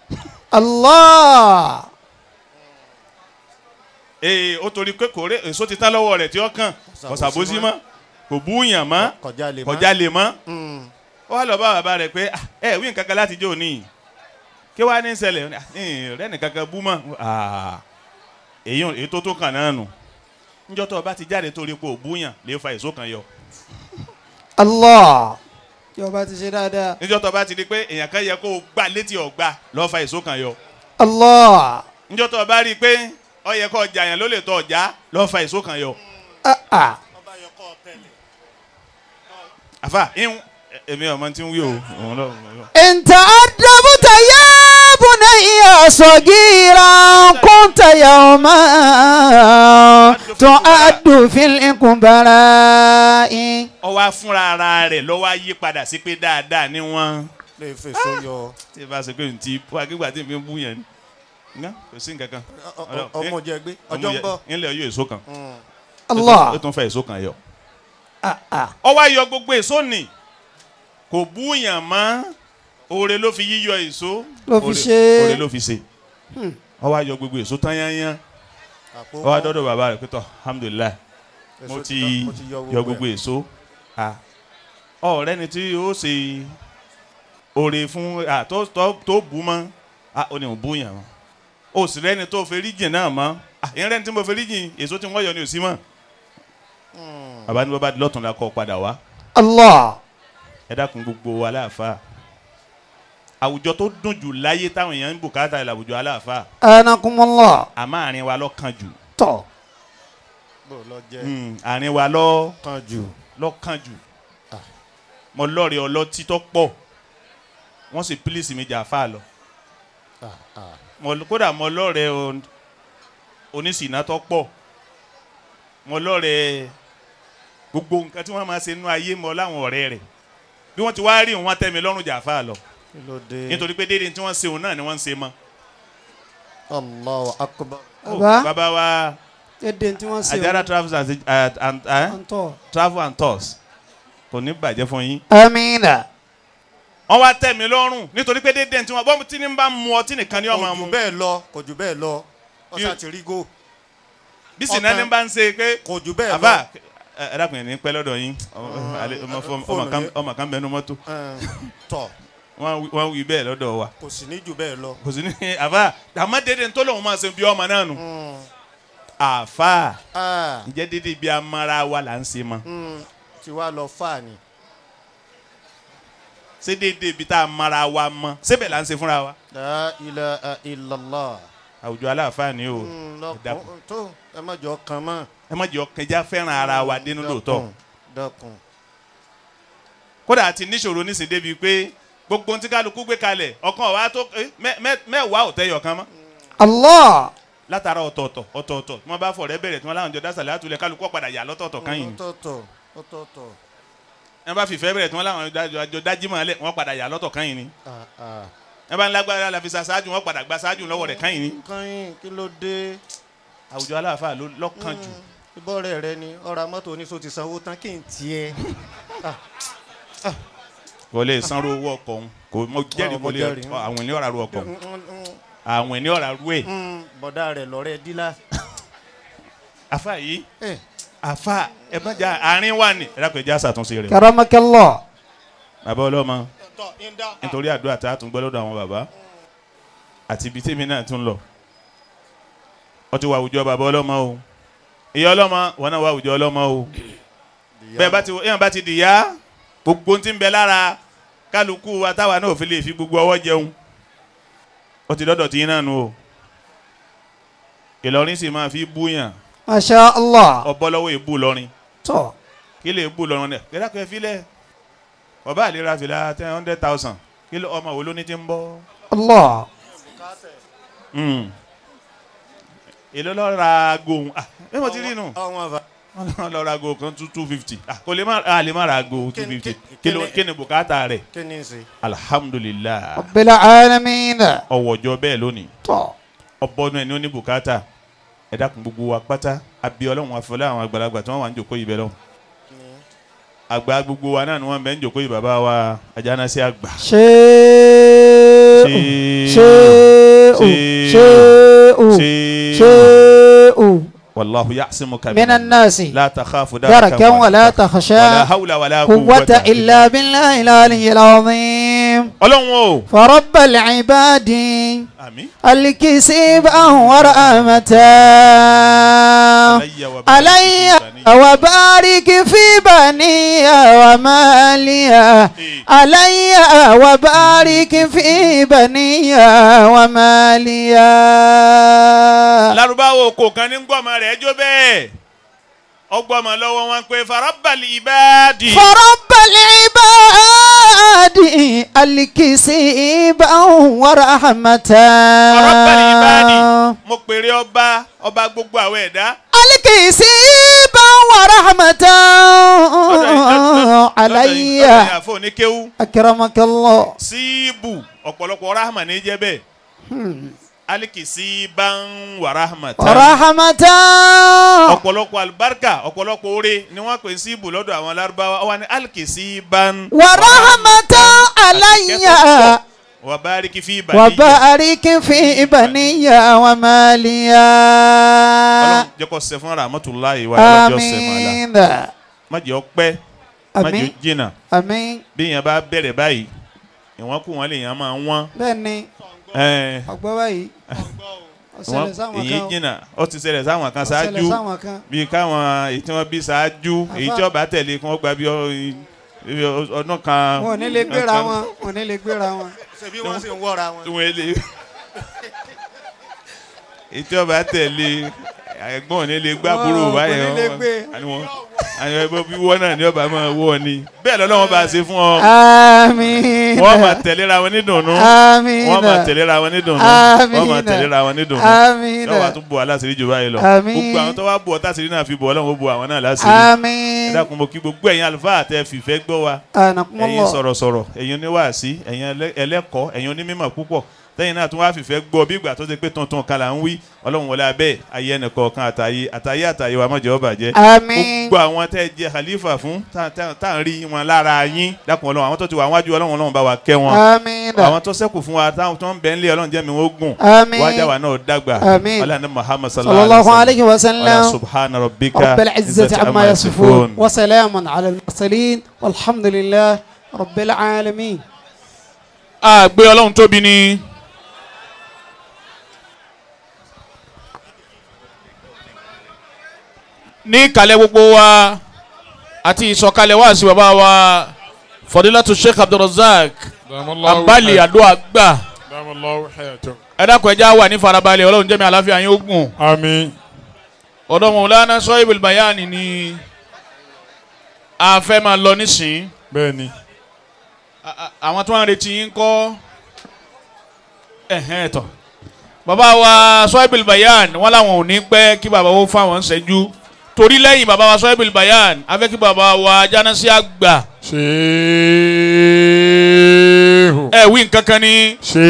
Allah. ee ó torí pé kò rí èso ti tán lọ́wọ́ rẹ̀ tí ọkàn kò ṣàbòsí mọ́ kò bú yàn mọ́ kọjá lè kò má. jalè mọ́ Mm. ó wá lọ bá bàbá rẹ̀ pé "Ah, ẹ wí nǹkan kan láti jó ní kí wàá ní ṣẹlẹ̀ Ó ní, "Ah, ẹ, rẹ́ nìkan kan bú mọ́ Ah, èyí ò- èyí tó tó kàn náà nù níjọ́ tó o bá ti jáde torí pé ò bú yàn lè fa èso kan yọ Allah. Yọba ti ṣe dáadáa. níjọ́ tó o bá ti di pé èèyàn kan yẹ kó o gbà létí ọ̀gbà lọ́ọ́ fa èso kan yọ Allah. níjọ́ tó o bá rí i pé ó yẹ kó o jà yàn ló lè tọ́ ọ̀já lọ́ọ́ fa èso kan yọ. Ah ah. àfà ìhun èmi ọmọ tí ń wí o òun lọ. òun lọ. إن تأدبت يا بني صغيرا كنت يوما تعد في الإقبلاء ó wá fúnra ara rẹ̀ ló wá yí padà sí pé dáadáa ni wọ́n. lè fèsò yọ tí ì bá ṣe pé n ti wá kígbà tí n fi ń bú yẹn ni Ǹgá, kò sí nǹkan kan. Ọ- ọ- ọmọ jẹ gbé ọjọ́ ń bọ̀. nílẹ̀ yóò èso kan Mm. ó الله tún fẹ́ èso kan yọ. ah ah ó wá yọ gbogbo èso nì kò bú yàn mọ́ oore ló fi yíyọ èso Ló fi oore- ṣe. oore ló fi ṣe ó wá yọ gbogbo èso tán yányán àpò ó wá dọ́dọ̀ bàbá rẹ̀ pé tọ́ alhamdulilayi èso mo tán, ti mo yọ gbogbo èso Ah. ọ̀rẹ́ ni tí ó ṣe oore fún ah, tó tó tó bú mọ́ Ah, ó ní ò bú yàn mọ́ ó sì rẹ́ni tó fẹ́ jìn náà mọ́ Ah, ìyẹn rẹ́ni tí mo fẹ́ jìn èso tí wọ́n yọ ni ò sí mọ́ bàbá ní bàbá lọ́tún la kọ́ padà wá الله ẹ dákun gbogbo aláàfáà àwùjọ tó dùn jù láyé táwọn èèyàn ń bùkátà ẹ̀ làwùjọ aláàfáà أنكم الله àmọ́ àárín wa lọ́kàn jù تو bò lọ jẹ Mm, àárín wa lọ́ kan jù lọ́kàn jù mo lọ́ọ̀rẹ́ ọlọ́tí tó pọ̀ wọ́n sì pílíìsì mi jà fáà lọ Ah, ah. Mo- kódà mo lọ́ọ̀rẹ́ o- oníṣìná tó pọ̀ mo lọ́ọ̀rẹ́ gbogbo nǹkan tí wọ́n máa ṣe nínú ayé mọ́ láwọn ọ̀rẹ́ rẹ̀ bí wọ́n ti wá rí wọn tẹ́ mi lọ́rùn jà fáà lọ kí ló dé nítorí pé déédéé tí wọ́n ṣe òun náà ni wọ́n ń ṣe mọ́. Allahu akbar Oh, Baba. bàbá wa èdè tí wọ́n ṣe Ajara travels and, and, and, eh? ọ̀ntọ́ travel and tours kò ní bàjẹ́ fún yín. amina wọ́n wá tẹ̀ mí lọ́rùn nítorí pé déédéé tí wọ́n bọ́ tí ní bá mu ọtí nìkan ni kò ọmọ jù mu bẹ́ẹ̀ lọ kò jù bẹ́ẹ̀ lọ ọ̀sà ti rí gò bí sinna ní bá ń ṣe pé kò jù bẹ́ẹ̀ lọ àbá ẹ ẹ dákun yẹn ní pẹ́ lọ́dọ̀ yín ọmọ- alẹ́- ọmọ fọ- ọmọ kan- fóònù ọmọ kan bẹnu mọ́tò Ẹn, tọ̀ wọ́n wí- wọ́n wí bẹ́ẹ̀ lọ́dọ̀ wa kò sì ní jù bẹ́ẹ̀ lọ. kò sí ní àbá àmọ́ déédéé tó lòun máa ṣe bí ọmọ náà nù Mm. àfa Ah, ǹjẹ́ déédéé bí amara wa là ń ṣe mọ́ mm, tí wàá lọ fà ní. ṣé déédéé bí tá a mara wa mọ́ síbẹ̀ là ń ṣe fúnra wa La ilaha illallah. àwùjọ aláàfáà ni o Mm, ẹ dákun. lọkùn tó ẹ má jọ kan mọ́. ẹ má jẹ́ ọkẹjá fẹ́ràn ara wa dénú lóòótọ́ Dákun, dákun. kódà àti níṣòro níṣẹ́ débi pé gbogbo ohun tí kálukú gbé kalẹ̀ ọkàn wa tó eh, mẹ́- mẹ́- mẹ́wàá ò tẹ́yọ̀ kan mọ́ allah látara ọ̀tọ̀ọ̀tọ̀ ọ̀tọ̀ọ̀tọ̀ tí wọ́n bá fọ̀rẹ́ bẹ̀rẹ̀ tí wọ́n láwọn jọ dásàlẹ̀ àtúlẹ̀ kálukú ọ̀padà yà lọ́tọ̀ọ̀tọ̀ kan yìí ọ̀tọ̀ọ̀tọ̀ ọ̀tọ̀ọ̀tọ̀. ẹ bá fìfẹ́ bẹ̀rẹ̀ tí wọ́n láwọn jọ dájímọ̀ lẹ̀ wọ́n padà yà lọ́tọ̀ kan yìí ni Ah, ah. ẹ bá ń lágbára la fi sa ṣáájú wọ́n padà gba ṣáájú lọ́wọ́ rẹ̀ kan yìí ni nǹkan yín kí ló dé. àwùjọ aláàfáà ló lọ́kàn jù ìbọn rẹ̀ rẹ ni ọ̀rọ̀ mọ́tò oníṣó ti sanwó tán kí n tiẹ̀. kò lè sanwó owó ọkọ̀ òun kò mọ jẹ́rìí mo kò lè jẹ́rìí. àwọn ènìyàn ọ̀rà ru ọkọ̀ òun Mm, mm, mm, àwọn ènìyàn ọ̀rà ru ẹ̀ mm, bọ̀dá rẹ̀ lọ́rẹ́ dílà. àfa yìí Eh, àfa ẹ bá jà àárín wà ní ẹ dákun ẹ já ṣàtúnṣe rẹ̀ karamakallah bàbá ọlọ́mọ nítorí àdúrà tá a tún gbọ́ lọ́dọ̀ àwọn bàbá àti ibi tèmi náà tún lọ ó ti wà àwùjọ bàbá ọlọ́mọ o ìyá ọlọ́mọ wọn náà wà àwùjọ ọlọ́mọ o bẹ́ẹ̀ bá ti èèyàn bá ti dìyà gbogbo ohun tí ń bẹ lára kálukú wa táwa náà ò fi lè fi gbogbo ọwọ́ jẹun ó ti dọ́dọ̀ tí yín náà nù o Ìlọrin sì máa fi búyàn masha allah ọbọ lọ́wọ́ èbú lọrin tó kí lè bú lọrin rẹ̀ kẹ́dá kẹ́ filẹ̀ ọba àlera fìlà ten hundred thousand kí ló ọmọ wo ló ní ti ń bọ́ allah Mm. èló lọ ra aago òun ah ẹ mọ̀ ti rí nù ọmọ bá wọ́n lọ ra aago kan two two fifty kò lè má a lè má ra aago two Kí ni- fifty kí- kí ló kí ni- kí ni bùkátà rẹ̀ kí ni ń ṣe. alhamdulilah rabbil alamin ọwọ́jọ́ bẹ́ẹ̀ lónìí tọ́ ọbọ̀nù ẹni ó ní bùkátà ẹ dákun gbogbo wa pátá àbí ọlọ́run àfọlẹ́ àwọn àgbàlagbà tí wọ́n wà ń jòkó yìí bẹ́ẹ̀ lọ́wọ́ àgbà gbogbo wa náà ni wọ́n bẹ̀ ń jòkó yìí bàbá wa ajánásí àgbà. ṣé o Ṣé- ṣé o ṣé- ṣé o ṣé- ṣé o wàlláhu ya'simuka minan nasi la takhafu darakan wala wala takhsha hawla wala quwwata illa billahi al-aliyyil azim ọlọ́run o. فرب العباد àmín. الكسب ورحمة علي وبارك علي في بني. وبارك في بني ومالي علي وبارك في بني ومالي Lárúbáwò kò kan ní gbọ́mọ rẹ̀ jó bẹ́ẹ̀ ọgbọ́mọ lọ́wọ́ wọn pé farabali ibadi. فرب العباد الكسب ورحمة farabali ibadi mo pèrè ọba ọba gbogbo àwọn ẹ̀dá. الكسب ورحمة علي ọ̀dọ̀ àfọ̀ ní kéwú أكرمك الله síìbù ọ̀pọ̀lọpọ̀ rahma ní jẹ́ bẹ́ẹ̀ alikisi ban wa rahmatan ورحمة ọ̀pọ̀lọpọ̀ alibarika ọ̀pọ̀lọpọ̀ oore ni wọ́n pè síìbù lọ́dọ̀ àwọn Lárúbáwá wọ́n ní alikisi ban ورحمة علي wa bariki fi bani. وبارك في بني ومالي Ọlọ́run jẹ́ kó ṣe fún rahmatulahi wa ìwájú ọ̀sẹ̀ mọ́lá آمين má jẹ́ ó pẹ́ má jẹ́ ó آمين jìnnà آمين bí yẹn bá bẹ̀rẹ̀ báyìí ìwọ̀n kù wọ́n lè yàn máa wọ́n. bẹ́ẹ̀ni ẹ̀ẹ́n, ọgbọ́n báyìí wọ́n ọ̀sẹ̀lẹ̀ sáwọn èyí kan jìnnà ó ti ṣẹlẹ̀ sáwọn kan ọ̀sẹ̀lẹ̀ ṣáájú sáwọn kan bíi káwọn èyí tí wọ́n bí ṣáájú èyí tí Àfà. ọba tẹ̀lé kí wọ́n gba bí ọ- ibi ọdún kan. wọn ò ní lè gbéra wọn wọn ò ní lè gbéra wọn. ṣebí wọ́n sì ń wọ́ra wọn. tí wọ́n lè. èyí tí ọba tẹ̀lé ẹ̀gbọ́n ò ní lè gbá Wọn búrò kò báyìí ní lè gbé. àwọn ẹgbẹ́ bí wọ́n náà ní ọba máa wọ́ ni bẹ́ẹ̀ lọ́lọ́wọ́n bá ṣe fún ọ àmín wọ́n máa tẹ̀léra wọn ní dùnnú àmín wọ́n máa tẹ̀léra wọn ní dùnnú Àmín. wọ́n máa tẹ̀léra wọn ní dùnnú àmín yóò wá tún bu aláṣírí jù báyìí lọ Àmín. gbogbo àwọn tó wá bu ọtá sírí náà fi bọ̀ ọlọ́run ó bu àwọn náà láṣírí àmín ẹ dákun mo kí gbogbo ẹ̀yin àlùfáà tẹ fìfẹ́ gbọ́ wa ẹ̀yin anakumọlọ sọ̀rọ̀sọ̀rọ̀ ẹ̀yin oníwàásí ẹ̀yin ẹlẹ́- ẹlẹ́kọ̀ọ́ ẹ̀yin onímọ̀ púpọ̀ tẹ́yìn náà tún wá fìfẹ́ gbọ́ bí ìgbà tó ṣe pé tuntun kan là ń wí ọlọ́run wọlé abẹ́ ayé ẹnìkọ̀ọ̀kan àtàyè àtàyè àtàyè wa mọ̀jọ́ bàjẹ́ àmín gbogbo àwọn tẹ́ jẹ́ khalifa fún tá tá- tá à ń rí wọn lára yín dákun ọlọ́run àwọn tó ti wà wájú ọlọ́run ọlọ́run bá wa kẹ́ wọn àmín àwọn tó ṣẹ́kù fún wa táwọn tó ń bẹ ńlẹ̀ ọlọ́run jẹ́ mi wọ́n gùn àmín wájà wa náà dàgbà Àmín. ọlọ́run muhammad sallallahu alayhi wa wala sallam subhana rabbika رب العزة عما يصفون وسلام على المرسلين والحمد لله رب العالمين àgbẹ̀ ọlọ́run tóbi ni. ní ìkàlẹ̀ gbogbo wa àti ìsọ̀kalẹ̀ wá sí bàbá wa fọdílàtú sheikh abdulrasaq abali adua gbà Damallahu hayatakum. ẹ dákun ẹja wà ní farabalẹ̀ ọlọ́run jẹ́mi àláfíà yín ó gùn Àmín. ọ̀dọ́ mọ̀lánà sọ́yìnbó bayani ni a fẹ́ máa lọ nísìnyí Bẹ́ẹ̀ni. A- a- àwọn tó ń retí yín kọ́ ẹ̀hẹ́n tọ̀ bàbá wa sọ́ẹ́bìlì bayan wọ́n làwọn ò ní pẹ́ kí bàbá wo fáwọn ń ṣẹ́jú torí lẹ́yìn bàbá wa sọ́ẹ́bìlì bayan a fẹ́ kí bàbá wa jánásí àgbà Ṣéhù. ẹ̀ wí nǹkan kan ní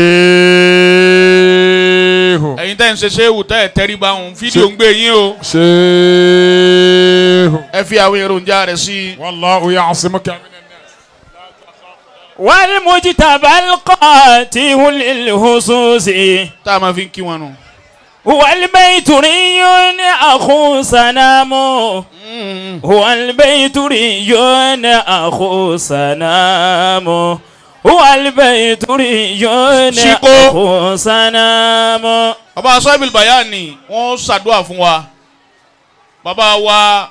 Ṣéhù. ẹ̀yin tẹ́ ń ṣe ṣéwù tẹ́ ẹ̀ tẹ́rí bá òun fídíò ń gbé yín o Ṣéhù. ẹ fi àwọn èròjà rẹ̀ sí i. Wallahu ya'simuka minan nas. والمجتبى القاتل للهصوص tá a máa fi ń kí wọn nù. هو البيتري أخو سنام هو البيتري أخو سنام هو البيتري Ṣíkó. أخو سنام bàbá sọ́ẹ́bìlì bayan ni wọ́n ṣàdúrà fún wa bàbá wa